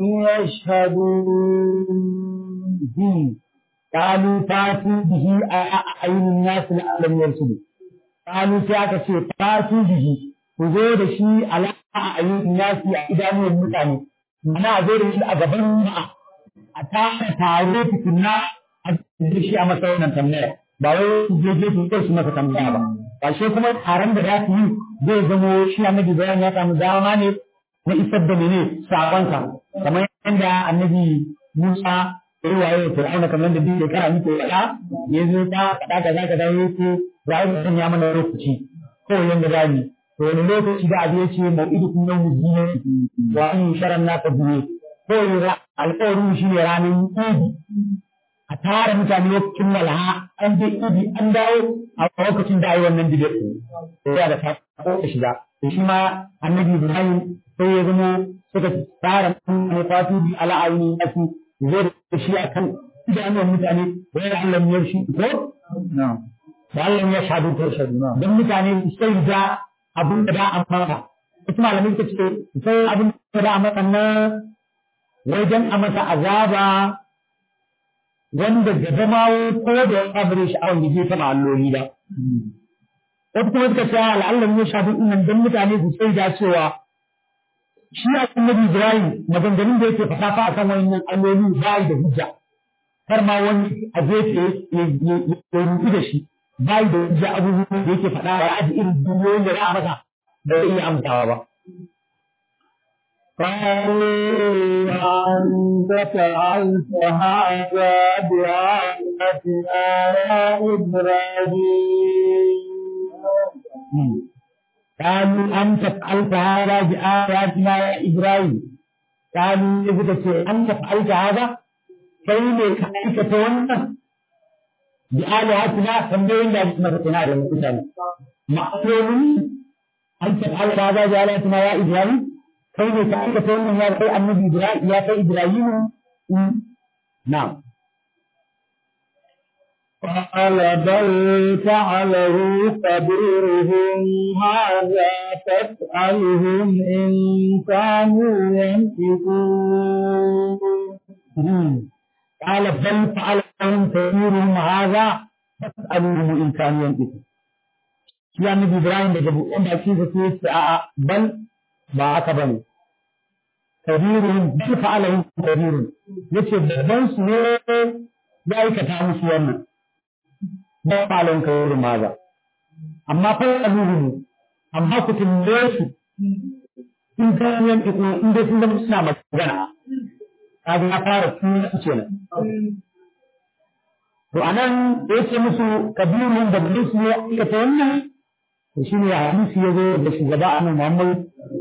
يشهدون قالوا فاتوا به أعين الناس لعلهم يرشدون kanu sai aka ce fatu bihi ku zo da shi ala ayyukan nasi a idanuwan mutane mana a zo da shi a gaban ma'a a tara taro tukunna a da shi a masa wannan tambaya ba wai su je je su kai su masa tambaya ba ba shi kuma taron da za su yi zai zamo shi annabi bayan ya samu dama ne na isar da mene sakonsa kamar yadda annabi Musa ya yi waye Fir'auna kamar yadda duk shekara muke faɗa ya zo ta faɗa kaza kaza ya ce za a yi ya mana lokaci kawai yanda za mu to wani lokaci da abu ya ce mau'idukum yawmu dinin wa an sharan naka biye kawai alƙawarin shi ne ranar idi a tara mutane lokacin walha an je idi an dawo a lokacin da ayi wannan bidiyar to ya da ta ko shiga to shi ma annabi Ibrahim sai ya zama suka tsara mutane fatu bi ala aini asi zai da shi akan idanun mutane wai Allah ya shi ko na'am da Allah ya shahadu to shahadu dan mutane sai da abin da da amfana wasu malamai suka ce sai abin da da amfana nan wajen a masa azaba wanda gaba ma ko da ya kabare shi awon yaje ta alloli ba wasu kuma suka ce al'allah ya shafi innan dan mutane su sai da cewa shi annabi Ibrahim maganganun da yake fasafa akan wannan alloli ba da hujja kar ma wani a gefe ya rubu da shi ba da hujja abubuwan da yake faɗa ya aji irin duniyoyin da za a masa da zai iya amsawa ba قالوا أنت فعلت هذا بآلهتنا يا إبراهيم قالوا أنت فعلت هذا بآياتنا يا إبراهيم قالوا إذا أنت فعلت هذا كيف كيف تولى بآلهتنا تنبين لا اسمك تنادى المثال معلوم أنت فعلت هذا بآلهتنا يا إبراهيم كيف كيف تولى يا أخي النبي إبراهيم يا أخي إبراهيم نعم قال بل فعله كبيرهم هذا فاسألهم إن كانوا ينطقون قال بل فعلهم كبيرهم هذا فاسألوهم إن كانوا ينطقون shi annabi Ibrahim daga buɗin bakin sa sai ce a'a bal ba haka bane kabirun bal fa'alahu kabirun yace babban su ne ya aikata musu wannan ba fa'alahu kabirun ma ba amma fa aluhu amma ku tambaye su in ka yan iko in dai sun zama suna magana kaga ya fara tun su kenan to anan da yace musu kabirun da su ne ya aikata wannan to shi ne hadisi ya zo da shugaba annabi Muhammad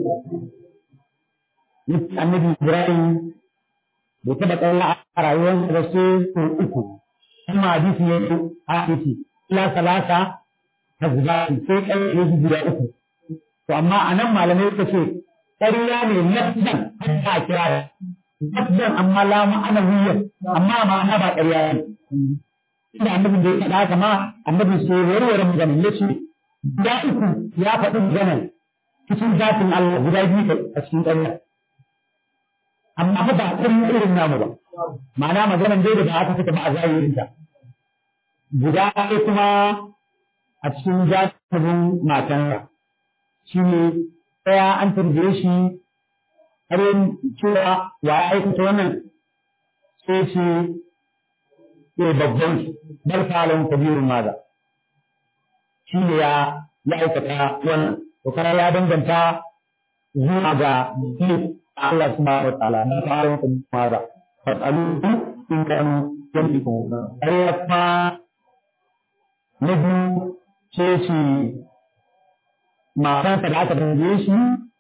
annabi Ibrahim bai taɓa tsalla a rayuwar da sai sau uku kuma hadisi ya zo a hadisi ila salasa ta zuba sai kai ya ji guda uku to amma a nan malamai suka ce ƙarya ne nafsan a kira da nafsan amma la ma'ana wuyar amma ma'ana ba ƙarya ne inda annabin da ya faɗa haka ma annabin sai warware maganin ya ce guda uku ya faɗi maganar cikin zafin Allah guda biyu a cikin ƙarya. Amma fa ba ƙarya irin namu ba, ma'ana maganar dai da ba aka fita ba a zahirin ta. Guda ɗaya kuma a cikin zafin matansa shi ne ɗaya an tambaye shi har yin cewa wa ya aikata wannan sai ce babban bal falon kabirun maza. shi ne ya ya aikata wannan to kana ya danganta zuwa ga Allah subhanahu wa ta'ala na fara ku mara fasalu in kanu yantiku ayyafa na biyu ce shi matan da aka tambaye shi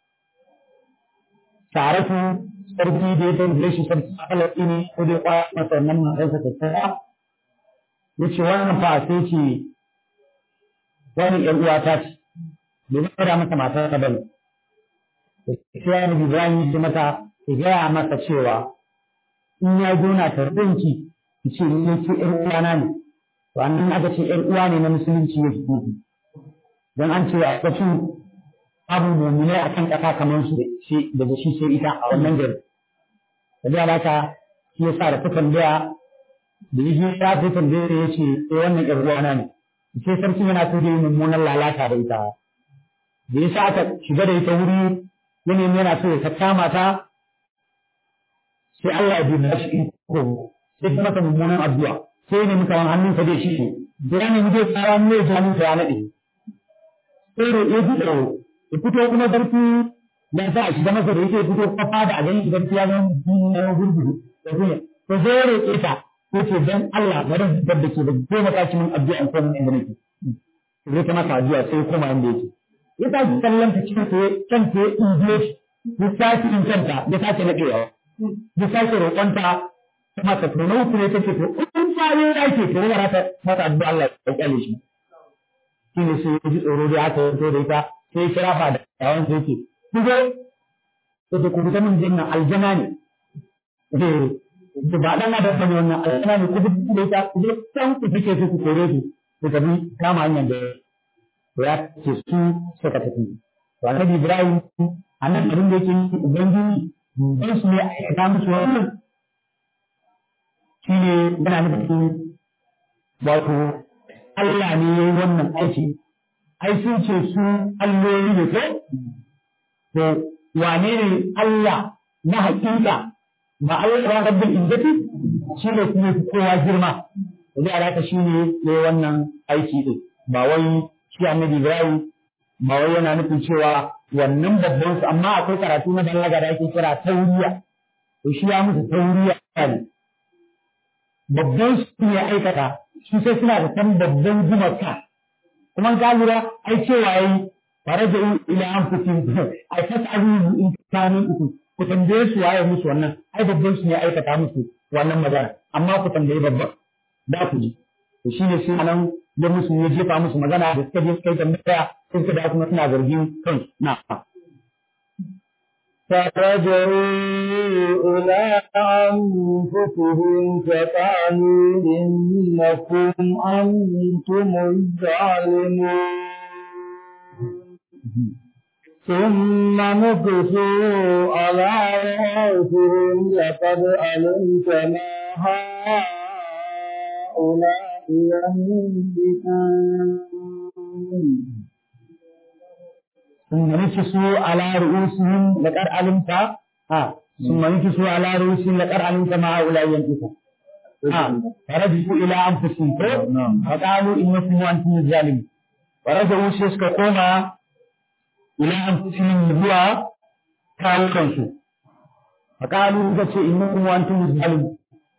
taratu sarki da ya tambaye shi sarki Allah ne ko dai kwa masa wannan matan sa ta tsaya yace wannan fa sai ce wani ‘yan uwa ta ce, bai gaya masa matar ta bane. Sai ya nufi Ibrahim ya mata, ya gaya masa cewa in ya gona ta rinki, ki ce ni ce ‘yan uwana ne. To an nan aka ce ‘yan uwa ne na musulunci ya fi Don an ce a ƙashin abu mummune a kan ƙasa kamar su da shi sai ita a wannan gari. Da biya ba ta shi ya sa da ta tambaya da ya ya fi tambaya ya ce wannan ‘yan uwana ne. sai sarkin yana so da yi mummunan lalata da ita da yasa aka shiga da ita wuri yanayin yana so ya kama ta sai Allah ya bi shi iko sai kuma masa mummunan addu'a sai ne muka hannunsa zai shi da ya nemi zai tsara mu ya hannunsa ya naɗe sai da ya fi tsaro ya fito kuma sarki da sa a shiga masa da yake fito kafa da a gani idan ya zama na gurguru da kuma to sai ya roƙe ta ko ce dan Allah bari fitar da ke da goma ta cikin addu'a ko mun inda nake sai ta masa addu'a sai ya koma inda yake ya ta ji kallon ta cikin ta kan ta English ya sake in kanta ya sake naɗewa ya sake roƙonta kuma ta tono ku ne take to in ta yi ake to wara ta mata addu'a Allah ya kyale shi shi ne sai ya ji tsoro da aka yanto da ita sai ya kira fa da yawan sai yake ku zo to ku fita min jinnan aljana ne eh ba dan da bane wannan aljana ne ku fita da ita ku zo san ku fike su ku kore su ku tafi kama hanyar da ya ce su suka tafi to annabi Ibrahim annan abin da yake ubangiji dan su ne aikata musu wannan shi ne yana nufin wato Allah ne ya yi wannan aiki ai sun ce su alloli ne ko to wane ne Allah na hakika ba Allah ba rabbul izzati shi ne kuma kowa girma da alaka shi ne ya yi wannan aiki din ba wai shi annabi Ibrahim ba wai yana nufin cewa wannan babban su amma akwai karatu na balaga da ake kira tauriya to shi ya musu tauriya ne babban su ne aikata su sai suna da san babban gumaka kuma ka lura ai cewa yi fare da ila an fitin ai ta abu in kanin uku ku tambaye su waye musu wannan ai babban su ne aikata musu wannan magana amma ku tambaye babban da ku ji to shine sai nan da musu ya jefa musu magana da suka je suka yi tambaya sai suka da kuma suna zargin kansu na فرجعوا إلى أنفسهم فقالوا إنكم أنتم الظالمون ثم نكسوا على رؤوسهم لقد علمت ما هؤلاء ينبكون ثم نكسوا على رؤوسهم لقد علمت ها ثم نكسوا على رؤوسهم لقد علمت ما هؤلاء ينطقون ها فرجعوا الى انفسهم فقالوا انكم وانتم الظالمون فرجعوا سيسك كوما الى انفسهم zuwa kawukansu فقالوا suka ce innakum wa antum zalimun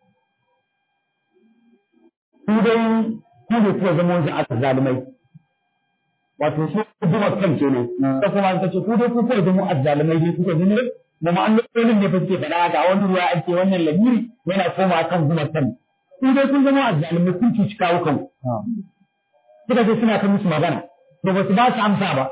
ku dai ku ne kuka zama wasu aka zalimai wato su kuma kan kenan ta kuma ta ce ku dai ku kai da mu azzalimai ne kuka zama da ma'amalolin ne fa suke faɗa ga wani ruwa ake wannan lamiri yana koma kan kuma kan ku dai kun zama azzalimai kun cuci kawo kan suka ce suna ta musu magana da ba su ba su amsa ba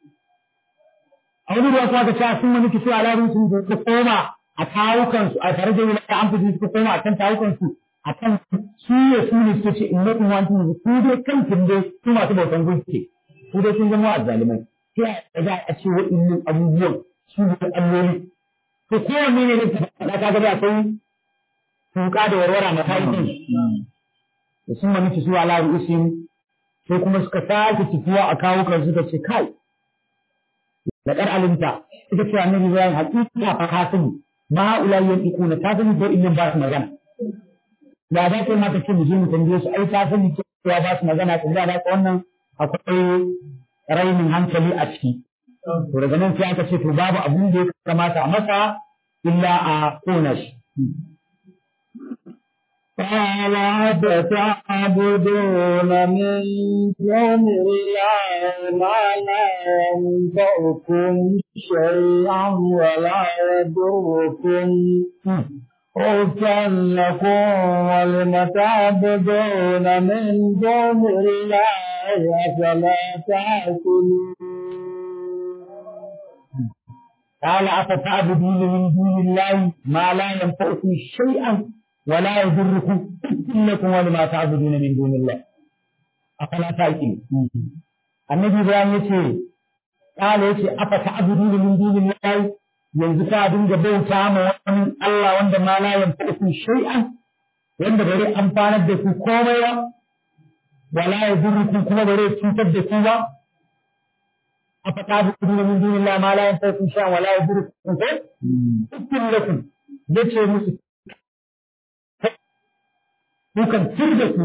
a wani ruwa kuma ka ce sun wani kisu a larin su ka koma a kawukan su a tare da wani an fi suka koma a kan kawukan su a kan su ne su ne suke ce in mutum wani ku dai kan kin dai su masu bautan gunki su dai sun zama azzalimai sai a za a ce waɗannan abubuwan su ne alloli to kowanne ne da ka ga akwai tuka da warwara na kayan da sun mani su ala ru'usin sai kuma suka sake tafiya a kawo kan suka ce kai da kar alimta ita ce annabi Ibrahim hakika fa ka sani ma ulai yantiquna ta sani ko in ba su magana da za ta mata ce mu je mu tambaye su ai ta sani cewa ba su magana ko da ka wannan akwai rainin hankali a ciki. To daga nan sai aka ce to babu abin da ya kamata a masa illa a kona shi. قال أفتعبدون من دون الله ما لا ينفعكم شيئا ولا يضركم أوفى لكم ولم تعبدون من دون الله أفلا تعقلون قال أفتعبدون من دون الله ما لا ينفعكم شيئا ولا يضركم إنكم ولما تعبدون من دون الله أفلا تعقلون النبي إبراهيم يقول قال يقول أفتعبدون من دون الله yanzu ka dinga bauta ma wani Allah wanda ma la yanfa'ukum shay'an wanda bari amfanar da ku komai ba wala yadurrukum kuma bare cutar da ku ba أفتعبدون من دون الله ما لا ينفعكم شيئا ولا يضركم شيئا أكتب لكم yace musu kukan turda ku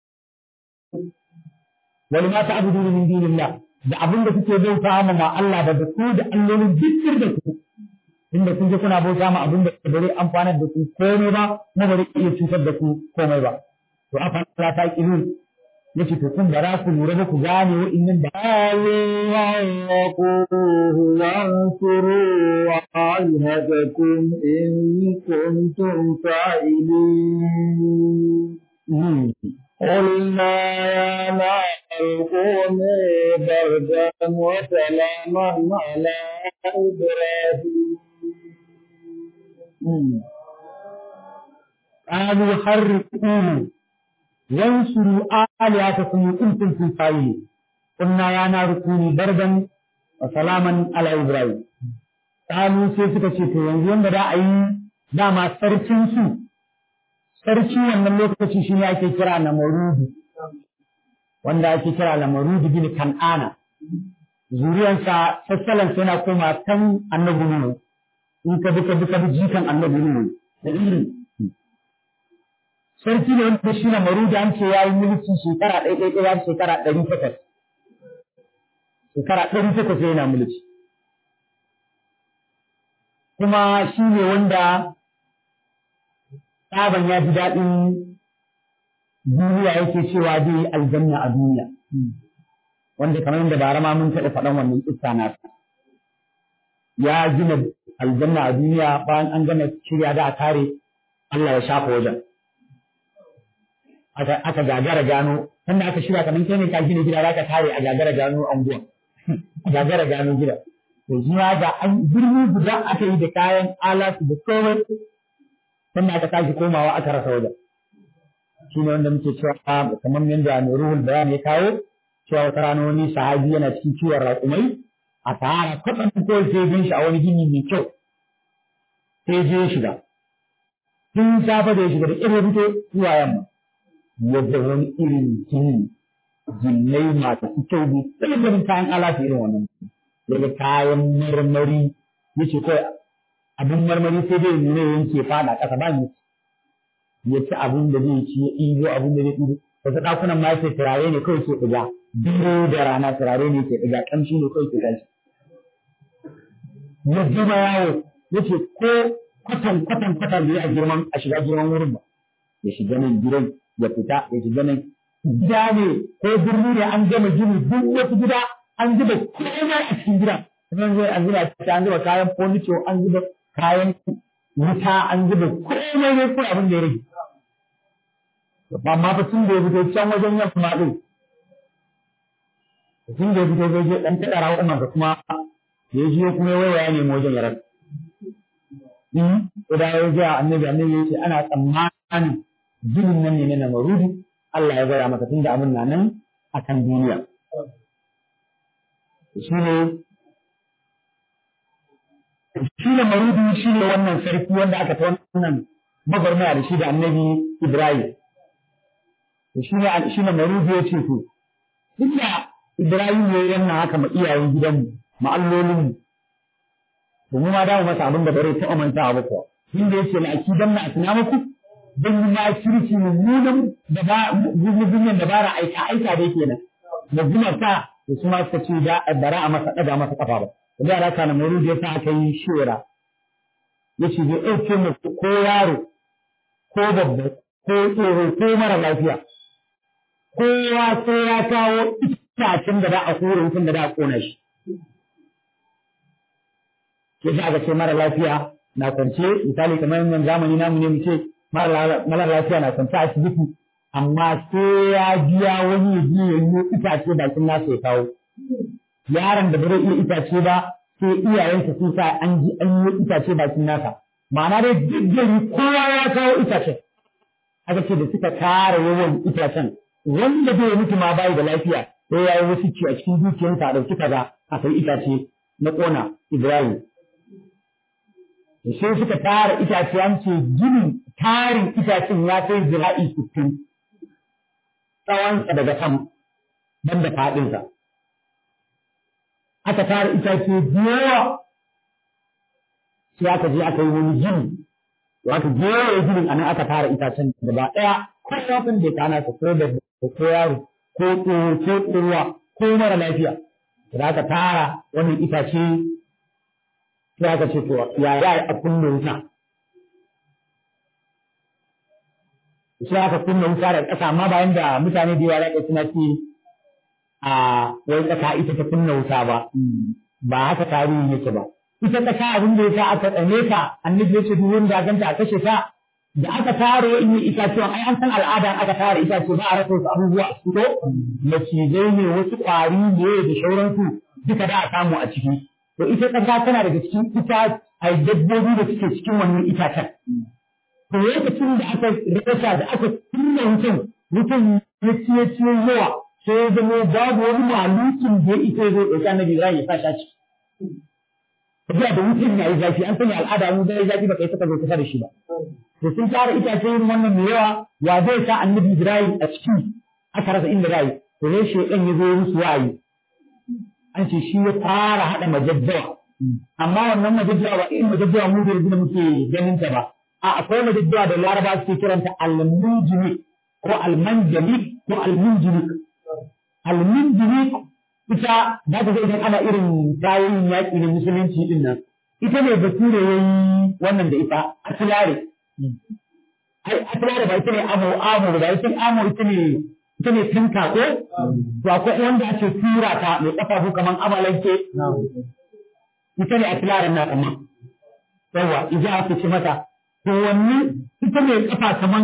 wani ma ta abudu min dinillah da abin da kuke bauta ma ma Allah da ku da allolin duk turda ku inda kun je kuna bauta ma abin da bare amfanar da ku komai ba kuma bare iya cutar da ku komai ba to afa la ta kilun yace to kun bara ku lura ba ku gane wa'annan da وانصروا آلهتكم إن كنتم فاعلين قلنا يا نار كوني بردا وسلاما على إبراهيم قالوا حرقوه وانصروا آلهتكم إن كنتم فاعلين قلنا يا نار كوني بردا وسلاما على إبراهيم قالوا sai suka ce to yanzu yanda da a yi dama sarkin su sarki wannan lokaci shi ne ake kira na marudu wanda ake kira na marudu bin kan'ana zuriyansa sassalansa yana koma kan annabi nuhu in ka bi ka bi ka bi jikan annabi nuhu da irin sarki ne wanda shi na marudu an ce ya yi mulki shekara ɗaya ɗaya ɗaya shekara ɗari takwas shekara ɗari takwas yana mulki kuma shi ne wanda tsaban ya ji daɗin duniya yake cewa zai yi aljanna a duniya wanda kamar yadda bara ma mun taɓa faɗan wannan kissa na ya gina aljanna a duniya bayan an gama shirya da a kare Allah ya shafa wajen aka gagara gano sannan aka shirya kamar kai ne ka gina gida za ka kare a gagara gano anguwa a gagara gano gida to shi ma ga an birni guda aka yi da kayan alatu da komai sannan aka tashi komawa aka rasa wajen shi ne wanda muke cewa kamar yadda mai ruhul bayan ya kawo cewa wata rana wani sahabi yana cikin ciwon raƙumai a sahara kwatsam ko sai bin shi a wani gini mai kyau sai je shiga tun safe da ya shiga da irin fito zuwa yamma yadda wani irin gini jinnai masu kyau ne sai ganin kayan alatu irin wannan daga kayan marmari yace kawai abin marmari sai dai nuna yanke fada ƙasa ba ni ya ci abin da zai ci ya ɗibo abin da zai ɗibo wasu ɗakunan ma yake turare ne kawai ke ɗiga dare da rana turare ne ke ɗiga ƙamshi ne kawai ke tashi ya jima yawo ya ce ko kwatan kwatan kwatan da ya girman a shiga girman wurin ba ya shiga nan gidan ya fita ya shiga nan gida ne ko birni ne an gama gini duk wasu gida an zuba komai a cikin gidan sannan zai an zuba an zuba kayan furniture an zuba kayan wuta an zuba komai ne ko abin da ya rage amma fa tun da ya fito can wajen yamma din tun da ya fito zai je dan tada rawa umar kuma ya ji kuma waya ne mu wajen yaran in da ya ji annabi annabi ya ce ana tsammanin jinin nan ne na marudi Allah ya gaya maka tunda abin na nan akan duniya shi ne shi ne marudi shi ne wannan sarki wanda aka ta wannan magarmaya da shi da annabi Ibrahim shi ne shi ne marudi ya ce to duk da Ibrahim ya yi wannan haka ma iyayen gidanmu ma allolinmu to mu ma dawo masa abin da bare ta amanta ba kuwa inda yake na akidan na asina muku dan yi ma kirki mummunan da ba gugugugin da bara aika aika da yake nan da guma ta da su ma suka ce da bara a masa daga masa kafa ba da yara kana marudi ya sa aka yi shera yace zai ɗauke mu ko yaro ko babba ko tsoro ko mara lafiya kowa sai ya kawo itacen da za a kore wutan da za a kona shi ke sa aka ce mara lafiya na kwance misali kamar yanzu zamani namu ne mu ce mara lafiya na kwance a asibiti amma sai ya biya wani ya je ya yi itace bakin nasa ya kawo yaron da bai iya itace ba sai iyayensa sun sa an ji an yi itace bakin nasa ma'ana dai duk gari kowa ya kawo itacen aka ce da suka kara yawan itacen wanda bai mutu ma bai da lafiya sai ya yi wasu ci a cikin dukiyarsa a ɗauki kaza a sai itace na ƙona Ibrahim. Sai suka tara itace an ce ginin tarin itacen ya kai zira'i sittin. tsawonsa daga sama ban da faɗinsa aka tara itace biyawa sai aka je aka yi wani gini to aka jera ginin a nan aka tara itacen gaba ɗaya ko kafin da kana ka ko da ko yaro ko tsoho ko tsohuwa ko mara lafiya da aka tara wannan itace sai aka ce to ya ya a kunna wuta sai aka kunna wuta da ƙasa amma bayan da mutane da yawa da suna ce a wai ƙasa ita ta kunna wuta ba ba haka tarihi yake ba ita ƙasa abin da yasa aka tsane ta annabi ya ce duk wanda ganta a kashe ta da aka tare in yi itatuwan ai an san al'ada aka tare itace ba a rasa wasu abubuwa a fito macizai ne wasu ƙwari ne da sauransu duka da a samu a ciki to ita ƙasa tana daga cikin ita a dabbobi da suke cikin wannan itacen to lokacin da aka rasa da aka kunna mutum mutum ya ciye ciye yawa sai ya zama babu wani malukin da ya ita zai ɗauki annabi Ibrahim ya sa shi tafiya da mutum ya yi zafi an sanya al'ada mun zai zafi ba kai saka zo kusa da shi ba to sun tara itace yin wannan mai yawa wa zai sa annabi Ibrahim a ciki aka rasa inda zai to ne shedan ya zo musu wa'ayi an ce shi ya fara hada majajjawa amma wannan majajjawa ba irin majajjawa mu da yanzu muke ganin ta ba a akwai majajjawa da laraba suke kiranta al-munjini ko al-manjali ko al-munjini al-munjini ita za ta ga idan ana irin kayan yaƙi na musulunci din nan ita ne bature ya yi wannan da ita asilare ai asilare ba ita ne amo amo ba ita amo ita ne ita ne tinka ko to akwai wanda ake tura ta mai kafafu kaman amalanke ita ne asilare na kuma yawa ija ake ce mata to wannan ita ne kafa kaman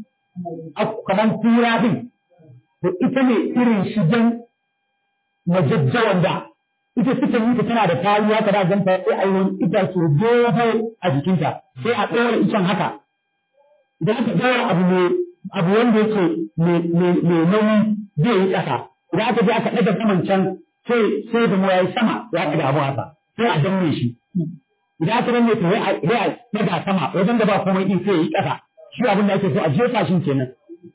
kaman tura din to ita ne irin shigen majajjawan da ita suka yi ta tana da kariya ta da ganta sai a yi wani itace dogo a jikinta sai a ɗora icen haka idan aka ɗora abu ne abu wanda yake mai nauyi zai yi ƙasa idan aka je aka ɗaga saman can sai sai da mu yayi sama ya ɗaga abu haka sai a danne shi idan aka danne to sai a ɗaga sama wajen da ba komai din sai ya yi ƙasa shi abin da ake so a jefa shi kenan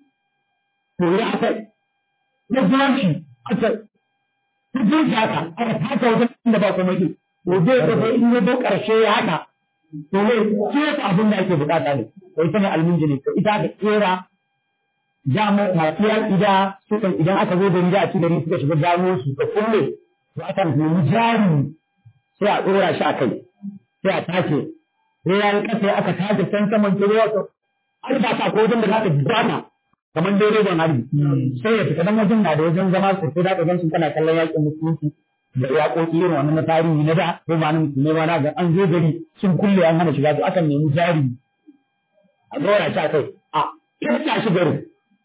to idan aka ɗaga shi aka duk haka aka taka wajen da ba kuma yi to zai ga in ya zo karshe ya haka to ne ke abin da ake bukata ne to ita ne alminjini to ita ka kera jamu masu ida suka idan aka zo da gida a cikin suka shiga gano su ka kulle to aka nemi jari sai a dora shi a kai sai a tace sai ya yi kasa aka tace can saman ruwa to an ba ta ko wajen da za ta gana kamar dai rediyon harbi sai ya fita dan wajen na da wajen zama sosai da ka gan su kana kallon yakin musulunci da yaƙoƙi irin wannan na tarihi na da ko ba na musulmai ba na ga an zo gari sun kulle an hana shiga to akan nemi jari a dora shi a kai a kirta shi garin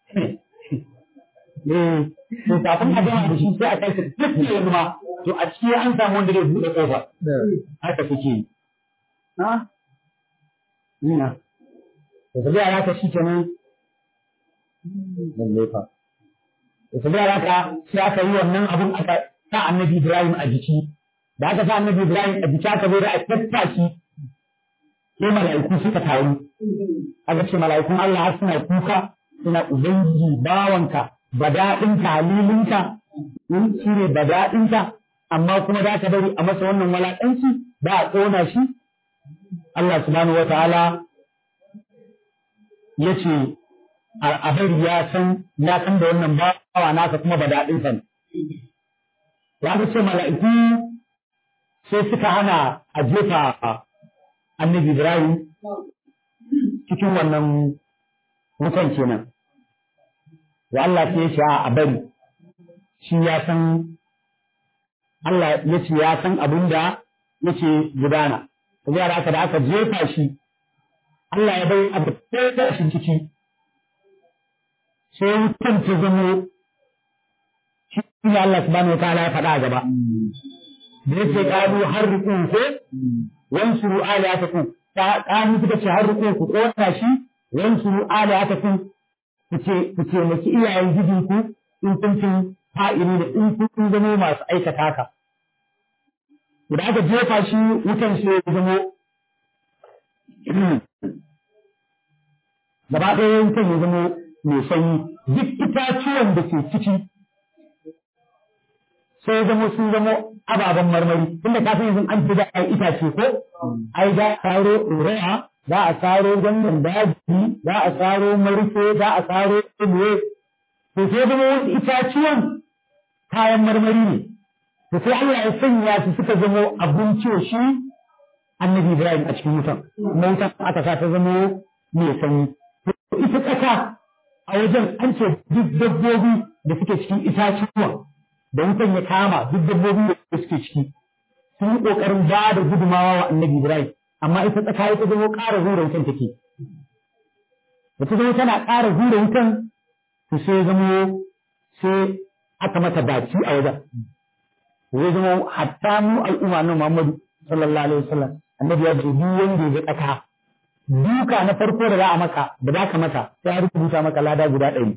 eh to kafin a gama da shi sai a kai shi duk ne yanzu ma to a ciki an samu wanda zai buɗe ƙofa haka suke yi ha ina to tafiya ya ta shi kenan lallai fa to da haka sai aka yi wannan abun aka sa annabi Ibrahim a jiki da aka sa annabi Ibrahim a jiki aka zo da a tattaki sai mala'iku suka taru aka ce mala'ikun Allah har suna kuka suna ubangiji bawanka badaɗinka halilinka shi ne badaɗinka amma kuma za ka bari a masa wannan walaƙanci ba a ƙona shi Allah subhanahu wa ta'ala ya ce a bari ya san ya san da wannan bawa nasa kuma ba daɗin sa ne. Ya ga ce mala'iku sai suka hana a jefa annabi Ibrahim cikin wannan wutan kenan. Ya Allah sai ya ce a bari shi ya san Allah ya ce ya san abin da yake gudana. Saboda haka da aka jefa shi Allah ya bai abu ɗaya shi ciki sai wutan ta zamo shi ne Allah subhanahu wa ta'ala ya faɗa a gaba da yake ƙaru har rukun ko wansuru aliyatakum ƙaru suka ce har rukun ku ƙona shi wansuru aliyatakum ku ce ku ce maki iyayen gidinku in kun cin fa'ili da in kun zamo masu aikata haka da aka jefa shi wutan sai ya zamo gaba ɗaya wutan ya zamo mai sanyi duk itacuwan itatuwan da ke ciki sai zamo sun zamo ababen marmari tunda ka san yanzu an fi da itace ko ai za a saro ɗorawa za a saro gangan daji za a saro marfe za a saro ilwe to sai zama wasu itatuwan kayan marmari ne to sai Allah ya sanya su suka zamo abinci shi annabi Ibrahim a cikin wutan kuma wutan aka sa ta zamo mai sanyi to ita ƙasa a wajen an ce duk dabbobi da suke cikin itatuwa da wutan ya kama duk dabbobi da suke ciki sun yi ƙoƙarin ba da gudumawa wa annabi Ibrahim amma ita tsaka ita zama ƙara hura wutan take da ta zama tana ƙara hura wutan to sai zama sai aka mata baki a wajen zai zama hatta mu al'umma na Muhammadu sallallahu alaihi wasallam annabi ya ce duk wanda ya ga tsaka duka na farko da za a maka da za ka mata sai a rubuta maka lada guda ɗari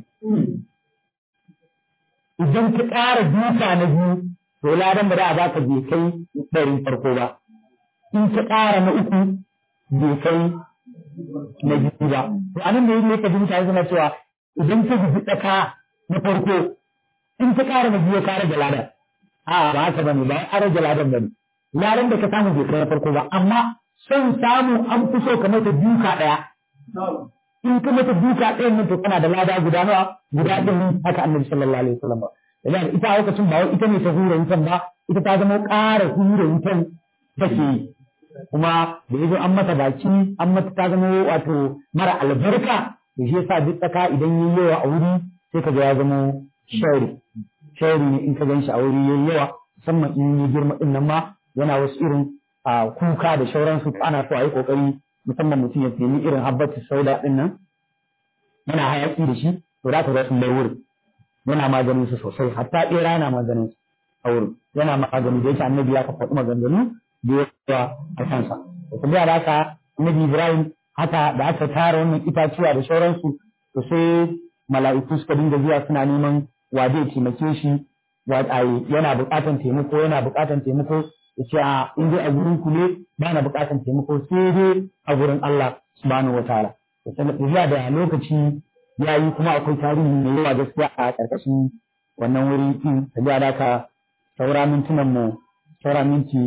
idan ka ƙara duka na biyu to ladan da za a baka bai kai ɗarin farko ba in ka ƙara na uku bai kai na biyu ba to anan da yake ka ji mutane suna cewa idan ka guji tsaka na farko in ka ƙara na biyu ka rage ladan a ba haka bane ba a rage ladan bane ladan da ka samu bai kai na farko ba amma son samu an fi so ka mata duka ɗaya in ka mata duka ɗayan nan to kana da lada guda nawa guda ɗari haka annabi sallallahu alaihi wasallam da ita a lokacin ba wai ita ne ta hura wutan ba ita ta zama ƙara hura wutan take yi kuma da yazo an mata baki an mata ta zama wato mara albarka to shi yasa duk tsaka idan yayi yawa a wuri sai ka ga ya zama shari shari ne in ka gan shi a wuri yayi yawa musamman in ya girma din nan ma yana wasu irin a kuka da shauransu ana so a yi kokari musamman mutum ya nemi irin habbatu sauda din nan yana hayaki da shi to za ka ga sun bai wuri yana maganin su sosai hatta ɓera yana maganin su a wurin yana magani da yake annabi ya faɗi maganganu da yawa a kansa to kuma da haka annabi Ibrahim haka da aka tara wannan itaciya da sauransu to sai mala'iku suka dinga zuwa suna neman wa zai taimake shi wa yana buƙatan taimako yana buƙatan taimako ya ce a in dai a gurin ku ne ba na buƙatan taimako sai dai a gurin Allah subhanahu wataala to sai da lokaci ya yi kuma akwai tarihi mai yawa gaskiya a ƙarƙashin wannan wuri din ta da ka saura mintunan mu saura minti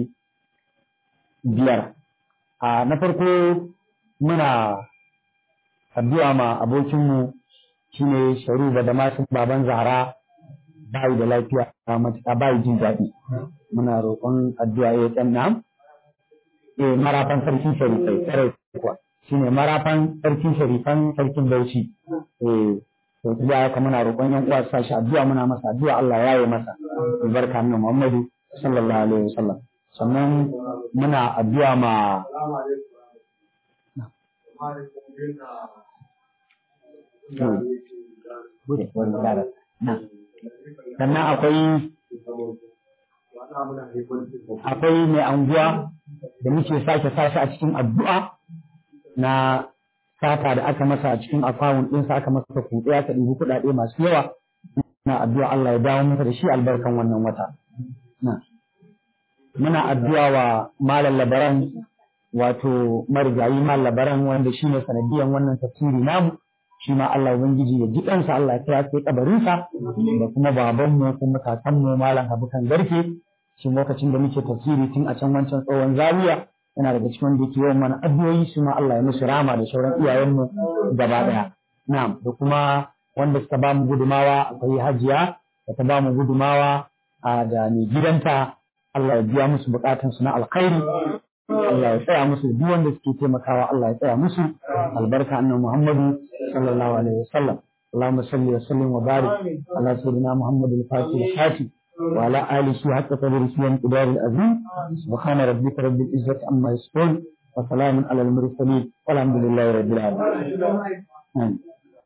biyar a na farko muna addu'a ma abokinmu shine sharu da masu baban zara bayi da lafiya a matuƙa bayi jin daɗi muna roƙon addu'a ya ɗan nam eh marafan sarkin sharifai tsare kuwa shine marafan sarkin sharifan sarkin bauchi eh to da haka muna roƙon yan uwa sa shi addu'a muna masa addu'a Allah ya yi masa albarka annabi Muhammadu sallallahu alaihi wasallam sannan muna addu'a ma sannan akwai akwai mai anguwa da muke sake sashi a cikin addu'a na sata da aka masa a cikin akawun ɗinsa aka masa kuɗi aka ɗibi kuɗaɗe masu yawa na addu'a Allah ya dawo masa da shi albarkan wannan wata muna addu'a wa malam labaran wato marigayi malam labaran wanda shi ne sanadiyan wannan tafsiri namu shi ma Allah ubangiji ya ji ɗansa Allah ya kai kabarinsa da kuma babanmu kuma kakanmu malam habukan garke shi lokacin da muke tafsiri tun a can wancan tsohon zawiya yana daga cikin wanda yake yawan mana addu'o'i su ma Allah ya musu rama da sauran iyayenmu gaba daya na'am da kuma wanda suka ba mu gudumawa akwai hajiya da ta ba mu gudumawa a da mai gidanta Allah ya biya musu bukatun su na alkhairi Allah ya tsaya musu duk wanda suke taimakawa Allah ya tsaya musu albarka annabi Muhammadu sallallahu alaihi wasallam اللهم صل وسلم وبارك على سيدنا محمد الفاتح الحاتم وعلى آله حق قدره وانقدار العظيم سبحان ربك رب العزة عما يصفون وسلام على المرسلين والحمد لله رب العالمين